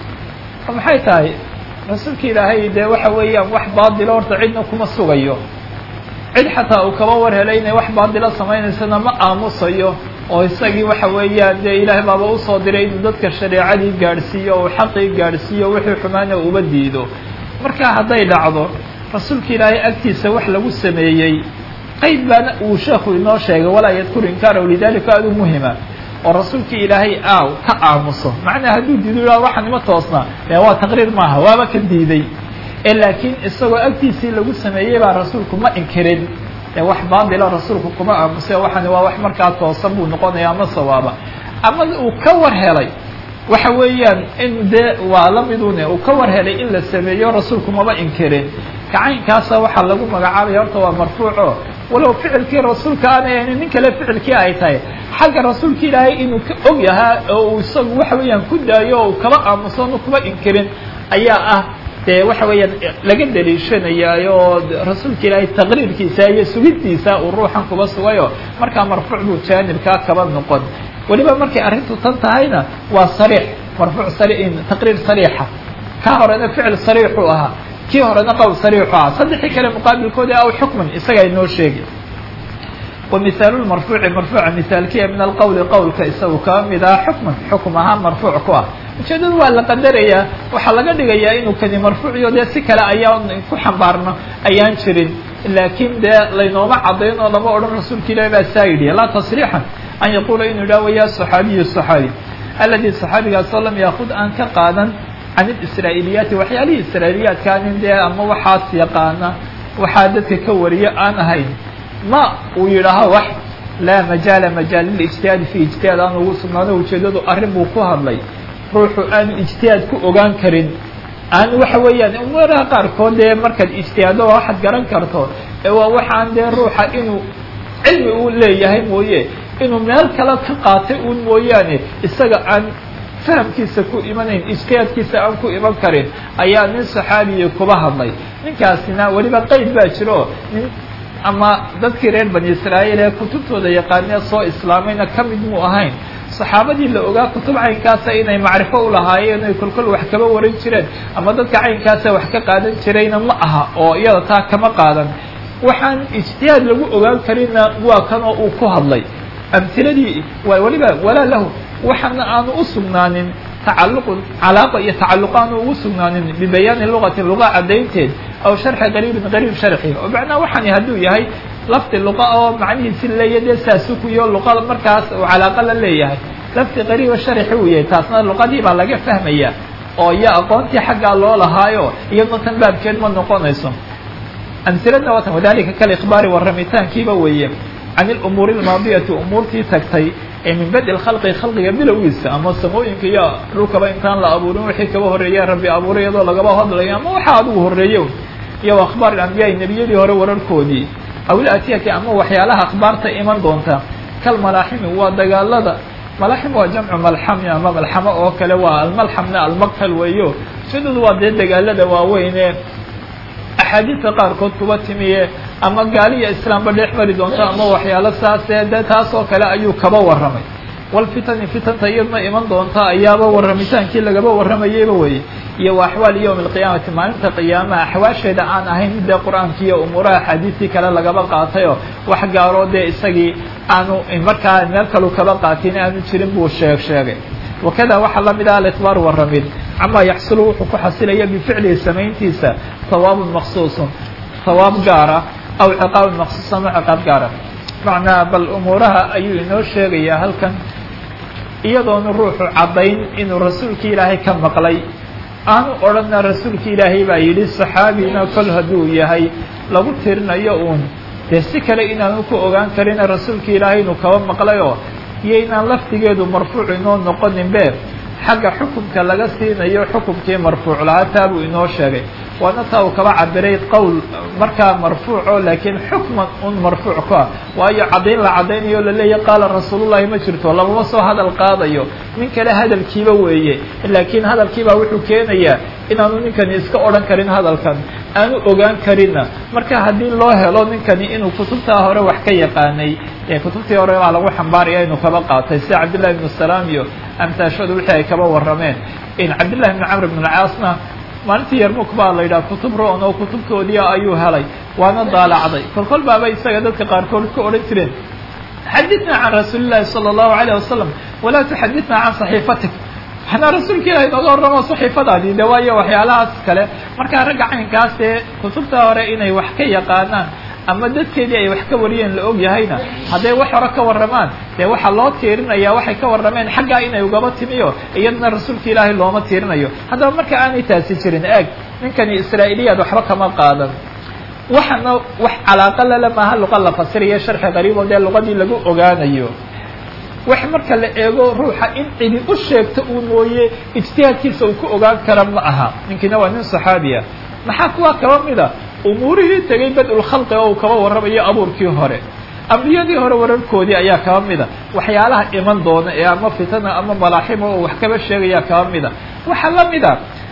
oo maxay tahay rasuulka ilaahay dee waxa weeyaan wax baadilo horta cidna kuma sugayo cid xataa uu kaba war helay inay wax baadilo samaynaysana ma aamusayo oo isagii waxa weeyaan dee ilaahay baaba usoo diray inuu dadka shareecadii gaadhsiiyo oo xaqii gaadhsiiyo wixii xumaana uba diido marka hadday dhacdo rasuulka ilaahay agtiisa wax lagu sameeyey qeyd baana uu sheekhu inoo sheegay walaa yadkuru inkaarahu lidalika aad u muhima oo rasuulkii ilaahay aaw ka aamuso macnaa hadduu diido yaa waxa nima toosnaa dee waa taqriir maaha waaba ka diiday ee laakiin isagoo agtiisii lagu sameeyey baa rasuulku ma inkirin ee wax baadila rasuulku kuma aamuse waxani waa wax markaa toosan buu noqonaya ama sawaaba ama uu ka war helay waxa weeyaan in dee waa la midune uu ka war helay in la sameeyo rasuulku maba inkirin kacaynkaasa waxaa lagu magacaabaya horta waa marfuuco walow ficilkii rasuulka aanay ahayn nin kale ficilkii ay tahay xagga rasuulka ilaahay inuu ka og yahaa oo uu isagu waxa weeyaan ku daayo oo uu kaba aamuso onu kuma inkirin ayaa ah dee waxa weeyaan laga daliishanayaayo oo rasuulka ilaahay taqriirkiisa iyo sugiddiisa uu ruuxan kuba sugayo markaa marfuuc buu jaanibkaa kaba noqon weliba markay arrintu tan tahayna waa sariix marfuuc sari taqriir sariixa ka horena ficil sariixuu ahaa kii horena qowl sariixu ahaa saddexii kale muqaabilkoodi aw xukman isaga inoo sheegi wa mihaalu marfuuci marfuuca mihaalkiya min alqowli qowlka isagu kaba mid ah xukman xukum ahaan marfuuc ku ah ujeedadu waa la qadarayaa waxaa laga dhigayaa inuu kani marfuuciyo dee si kale ayaan ku xambaarno ayaan jirin laakiin dee laynooma cadayn oo lama odhan rasuulka ilahi baa saa yidhi laa tasriixan an yaquula inuu idhaho ya saxaabiyu saxaabi aladi saxaabigaasoo lam yaakud aan ka qaadan can ilisraa'iiliyaati waxyaalihii israa'iiliyaadkaanin dee ama waxaas yaqaana waxaa dadka ka wariyo aan ahayn ma uu yidhaaho wax laa majaala majaal lilijtihaadi fi ijtihaad aan ugu sugnaano ujeedadu arrin buu ku hadlay ruuxu aanu ijtihaad ku ogaan karin aan waxa weeyaan umaraha qaarkood dee markaad ijtihaado waa waxaad garan karto ee waa waxaan dee ruuxa inuu cilmi uu leeyahay mooye inuu meel kale ka qaatay uun mooyaane isaga aan fahamkiisa ku imanayn ijtihaadkiisa aan ku iman karin ayaa nin saxaabiya kuba hadlay ninkaasina weliba qeyd baa jiro nin ama dadkii reer bani israa'iil ee kutubtooda yaqaanee soo islaamayna ka mid muu ahayn saxaabadii la ogaa kutub caynkaasa inay macrifo u lahaayeen ay kolkol wax kaba waran jireen ama dadka caynkaasa wax ka qaadan jirayna ma aha oo iyada taa kama qaadan waxaan ijtihaad lagu ogaan karinna waa kan oo uu ku hadlay amhiladii weliba walaa lahu waxaana aanu u sugnaanin tacalluqun calaaqa iyo tacalluq aanu ugu sugnaanin bibayaani luqati luqa caddaynteed aw sharxi qariibin qariib sharxi oo macnaha waxani hadduu yahay lafdi luqa oo macnihiisi leeya dee saasukuyo luqa markaas uu calaaqa la leeyahay lafdi qariiba sharxi uu yahay taasna luqadii baa laga fahmaya oo iyo aqoontii xaggaa loo lahaayo iyadna tan baabkeed ma noqonayso amhiladna waatan wadalika kalikhbaari warramitaankiiba weeye can ilumuuri almaadiyati umuurtii tagtay ee min badi lkhalqi khalqiga bilowgiisa ama samooyinka iyo dhulkaba intaan la abuurin wixii kaba horreeya rabbi abuuray iyadoo lagaba hadlayo ama waxaa adigu horreeyo iyo akhbaar ilambiyaai nebiyadii hore wararkoodii aw ilatiyati ama waxyaalaha akhbaarta iman doonta kal malaaximi waa dagaalada malaaxim waa jamcu malxami ama malxamo oo kale waa almalxamna almaqtal weeyo sidoodu waa dee dagaalada waaweyne axaadiista qaarkood kuba timiye ama gaaliya islaamba dhex mari doonto ama waxyaalo saasee de taas oo kale ayuu kaba warramay walfitani fitanta iyadna iman doonta ayaaba warramitaankii lagaba warramayeyba weeye iyo wa axwaali yowmi alqiyaamati maalinta qiyaamaha axwaasheeda aan ahayn dee qur-aanki iyo umuuraha axaadiistii kale lagaba qaatayoo wax gaaroo dee isagii aanu markaa meel kalu kaba qaatin aanu jirin buu sheeg sheegay wakada waxaa la mid ah alitbaar warramid camaa yaxsulu wuxuu ku xasilaya bificlihi samayntiisa hawaabun maksuusun hawaab gaara aw ciqaabun maksuus ama ciqaab gaara macnaa bal umuuraha ayuu inoo sheegayaa halkan iyadoonu ruuxu caddayn inuu rasuulkii ilaahay ka maqlay aanu odhanna rasuulki ilaahay baa yidhi saxaabina kol hadduu yahay lagu tirinayo uun dee si kale inaanu ku ogaan karina rasuulki ilaahay inuu kaba maqlayoo iyo inaan laftigeedu marfuuc inoo noqoninbe xagga xukumka laga siinayo xukumkii marfuuc lahaa taa buu inoo sheegay waana taa uu kaba cabiray qowl markaa marfuuco laakiin xukman un marfuuc ku ah waayo caddayn la caddaynayo laleeyahy qaala rasuulullahi ma jirto lamama soo hadal qaadayo nin kale hadalkiiba weeye laakiin hadalkiibaa wuxuu keenayaa inaanu ninkani iska odhan karin hadalkan aanu ogaan karinna marka haddii loo helo ninkani inuu kutubtaa hore wax ka yaqaanay ee kutubtii hore baa lagu xambaaraya inuu kaba qaatay sida cabdillahi ibnu salaam iyo amtaashadu wixii ay kaba warrameen in cabdillahi ibnu camr ibn alcaasna maalintii yarmuk baa la yidhaha kutub ro-on oo kutubtoodii ayuu helay waana daalacday kolkol baaba isaga dadka qaarkood ka odhan jireen xadidna can rasuuli llahi sala allahu alayh wasalam walaa tuxadidna can saxiifatik waxnaa rasuulka ilahi nooga warramo saxiifadaadii de waayo waxyaalahaas kale markaa ragga caynkaas ee kutubta hore inay wax ka yaqaanaan ama dadkeedii ay wax ka wariyeen la og yahayna hadday wax hore ka warramaan dee waxaa loo tiirinayaa waxay ka warrameen xaggaa inay ugaba timiyo iyadana rasuulka ilaahay looma tiirinayo haddaba marka aanay taasi jirin eeg ninkani israa'iiliyaad waxba kama qaadan waxana wax calaaqa lale maaha luqa la fasirayo sharxi qariib oo dee luqadii lagu ogaanayo wax marka la eego ruuxa in cidi u sheegto uu mooye ijtihaadkiisa uu ku ogaan kara ma aha ninkiina waa nin saxaabiya maxaa kuwa kaba mida umuurihii tegay bad-ulkhalqi oo uu kaba warramayo abuurkii hore ambiyadii hore wararkoodii ayaa kaba mida waxyaalaha iman doona ee ama fitana ama malaaxima oo wax kaba sheegaya kaba mida waxaa la mida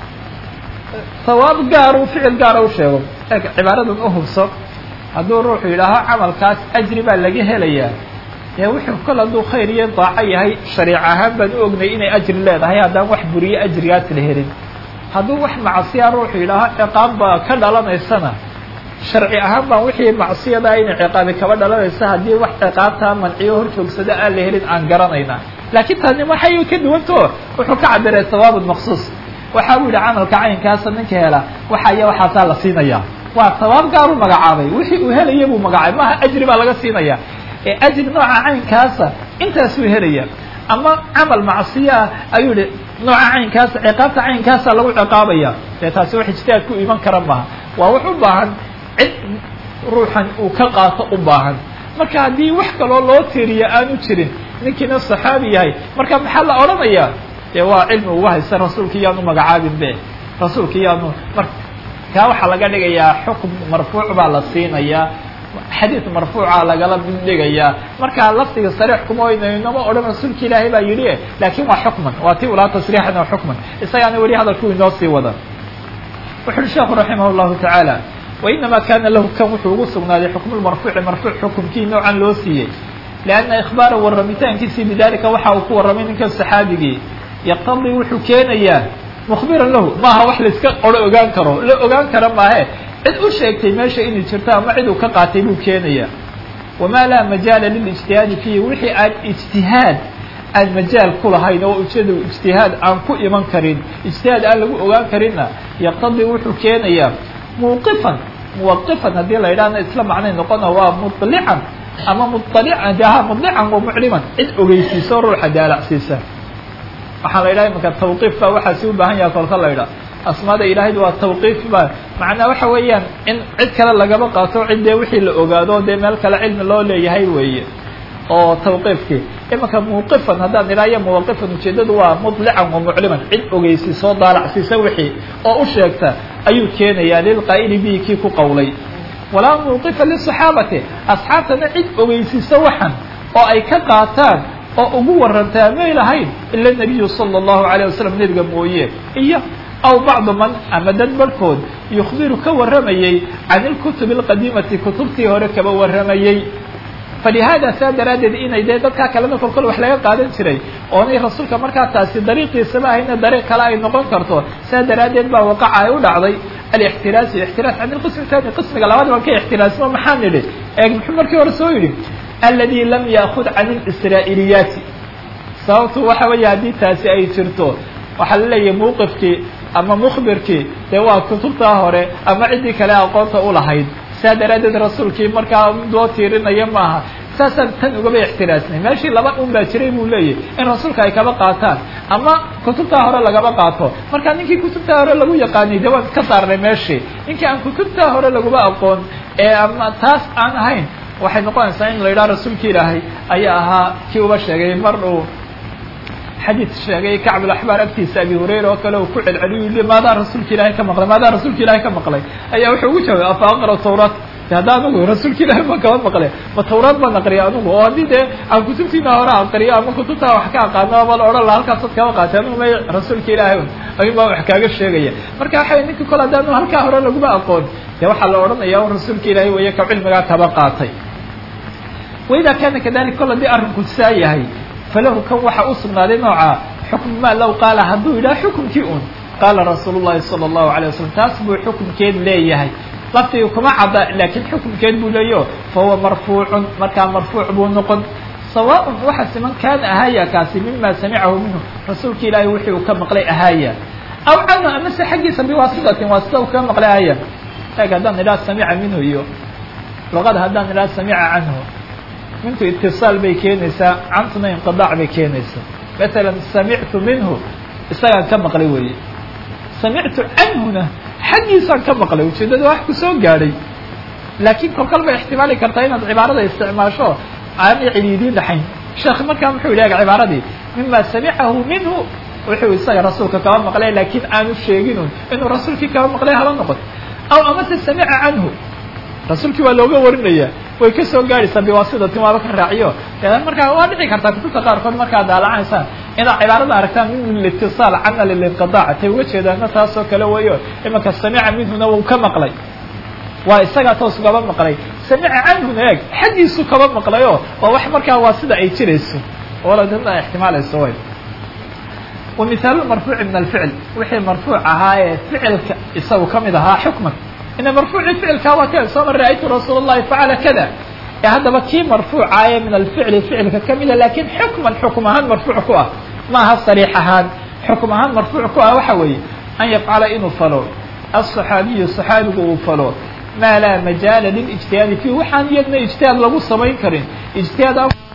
sawaab gaar uu ficil gaara u sheego e cibaaradan u hubso hadduu ruuxu yidhaaho camalkaas ajri baa laga helayaa ee wuxuu kol hadduu khayr iyo daaco yahay shariic ahaan baan u ognay inay ajri leedahay haddaan wax buriye ajrigaas la helin hadduu wax macsiya ruuxu yidhaaho ciqaab baa ka dhalanaysana sharci ahaan baan wixii macsiyadaa inay ciqaabi kaba dhalanaysa haddii wax ciqaabtaa manciyo hor joogsada aan la helin aan garanayna laakiin taani waxay ka duwantao wuxuu ka cabiray sawaabun maksuus waxa uu yihi camalka caynkaasa ninka hela waxa iyo waxaasaa la siinaya waa sawaab gaar u magacaabay wixii uu helaya buu magacaabay maaha ajri baa laga siinaya ee ajri nooca caynkaasa intaasuu helaya ama camal macsiya ah ayuu yihi nooca caynkaasa ciqaabta caynkaasa lagu ciqaabaya dee taasi wax ijtihaad ku iman kara maaha waa wax u baahan cid ruuxan uu ka qaato u baahan marka haddii wax kaloo loo tiiriya aanu jirin ninkiina saxaabi yahay marka maxaa la odhanayaa dee waa cilmi uga haysta rasuulka iyaanu magacaabin be rasuulka iyaanu mar kaa waxaa laga dhigayaa xukm marfuuc baa la siinayaa xadiid marfuuca lagala mid dhigayaa marka lafdiga sariix kuma oynaynama odhan rasuulka ilaahay baa yidhi laakiin waa xukman waa ti ulaa tasriixan waa xukman isagaana weli hadalku inoo sii wada wuxu uhi sheekhu raximah llahu tacaala wainama kana lahu kan wuxuu ugu sugnaaday xukmu lmarfuuci marfuuc xukumkii noocan loo siiyey lianna ikhbaara warramitaankiisii bidalika waxa uu ku warramay ninkan saxaabigii yaqtadii wuxuu keenayaa mukhbiran lahu maaha wax laiska oro ogaan karo la ogaan kara maahe cid u sheegtay meesha inay jirto ama cid uu ka qaatay buu keenayaa wamaa laa majaala lilijtihaadi fiihi wixii aan ijtihaad aan majaal ku lahayn oo ujeeda ijtihaad aan ku iman karin ijtihaad aan lagu ogaan karinna yaqtadii wuxuu keenayaa muuqifan muwaqifan haddii la yidhahna isla macnay noqona waa mulican ama mualican daha mudlican wa mucliman cid ogeysiiso ruuxa daalacsiisa waxaa la yidhaha imanka tawqiif baa waxaasi u baahan yaha kolka la yidhaha asmaada ilaahayda waa tawqiif ba macnaa waxa weeyaan in cid kale lagaba qaato cid dee wixii la ogaado dee meel kale cilmi loo leeyahay weeye oo tawqiifkii imanka muuqifan haddaan idhaayo muwaqifan ujeedadu waa mudlican wa mucliman cid ogeysi soo daalacsiisa wixii oo u sheegta ayuu keenayaa lilqaa'ili bihi kii ku qowlay walaa muuqifa lisaxaabati asxaabtana cid ogeysiisa waxan oo ay ka qaataan oo ugu warantaa may lahayn ila nabiyu sala allahu alayh wasalam nebiga mooye iyo aw bacdu man ama dad barhkood yukhbiru ka warramayey can ilkutubi alqadiimati kutubtii hore kaba warramayey falihaada saa daraaddeed inay dee dadkaa kalena kolkol wax laga qaadan jiray oonay rasuulka markaa taasi dariiqiisaba ahayna dariiq kale ay noqon karto saa daraaddeed baa waqaca ay u dhacday alixtiraasu ixtiraas can ilqismi tani qismiga labaad baan ka ixtiraasmo maxaan nidhi eeg muxuu markii hore soo yidhi aladi lam yaakud can اlisraa'iiliyaati sababtu waxa weeye haddii taasi ay jirto waxaa la leeyahay mawqifkii ama mukhbirkii dee waa kutubtaa hore ama ciddii kale aqoonta ulahayd saa daraaddeed rasuulkii markaa loo tiirinaya maaha saasaan tan ugaba ixtiraasnay meeshii laba un baa jiray buu leeyahy in rasuulka ay kaba qaataan ama kutubtaa hore lagaba qaato marka ninkii kutubtaa hore lagu yaqaanay de waan iska saarnay meeshii ninkii aan kutubtaa hore laguma aqoon ee ama taas aan ahayn waxay noqonaysaa in la yidhaha rasuulki ilaahay ayaa ahaa kii uba sheegay mar uu xadiid sheegay kacbulaxbaar agtiisa abi hurayra oo kale uu ku celceliyu yii maadaa rasuulka ilaahay ka maqlay maadaa rasuulka ilaahay ka maqlay ayaa wuxuu ugu jawaabay afa aqra tawraat de hadda anugu rasuulka ilaahay baan kaba maqlay ma tawraad baan aqriya anugu oo haddii dee aan kutubtiina hore aqriyo ama kutubtaa wax ka aqaano ama la odhan laha halkaasaad kaba qaatay anugu may rasuulka ilaahay ayun baa wax kaaga sheegaya marka waxa ninka kole haddaanu halkaa hore laguma aqoon dee waxaa la odhanaya un rasuulka ilaahay weeye ka cilmigaa kaba qaatay waida kaana kadalik kol haddii arrinku saa yahay falahu kan waxaa u sugnaaday nooca xukm ma low qaala hadduu yidhaha xukumkii un qaala rasuulu llahi sala allahu alay wasalam taas buu xukumkeed leeyahay laftiga kuma cadda laakiin xukumkeed buu leeyaho fa huwa marfuucun markaa marfuuc buu noqon sawaaءun waxa siman kaana ahaaya kaasi mima samicahu minhu rasuulka ilaahay wixii uu ka maqlay ahaaya aw canhu amase xaggiisa biwaasitatin waasita uu kaga maqlay ahaaya eeg haddaan idhaha samica minhu iyo luqada haddaan idhaha samica canhu mintu itiصaal bay keenaysaa cantuna inqiضاac bay keenaysaa maala samictu minhu isagaan ka maqlay weeye samictu canhuna xaggiisaan ka maqlay ujeedada wax ku soo gaadhay laakiin kolkal bay ixtimaali kartaa inaad cibaarada isticmaasho aanay ciliidiin dhaxayn sheekh markaa muxuu yidhi eg cibaaradii mima samicahu minhu wuxuu isaga rasuulka kaba maqlay laakiin aanu sheeginun inuu rasuulkii kaba maqlay hala noqon aw amase samica canhu rasuulkii waa looga warinaya way ka soo gaadhaysaa biwaasitatin waaba ka raaciyo markaa waa dhici kartaa kutubta qaarkood markaad daalacaysaan inaad cibaarada aragtaan min litiصaal cana lilinqiطaac tay uga jeedaana taasoo kale weeyo imanka samica minhuna wuu ka maqlay waa isagaa toos ugaba maqlay samica canhuna eeg xaggiisu kaba maqlayo waa wax markaa waa sida ay jirayso oladada ixtimaalayso way wamihaalu marfuuci min alficl wixii marfuuc ahaa ee ficilka isagu kamid ahaa xukman ina marfuuci ficilkaa waa ka soo mar ra'aytu rasuul الlahi facala kada ee haddaba kii marfuucaaye min alficli ficilka kamida lakin xukman xukm ahaan marfuuc ku ah maaha sariix ahaan xukm ahaan marfuuc ku ah waxa weeye an yafcala inuu falo aلصaxaabiyu صaxaabigu uu falo maa laa majaala lilijtihaadi fiih waxaan iyadna ijtihaad lagu samayn karin ijtihaad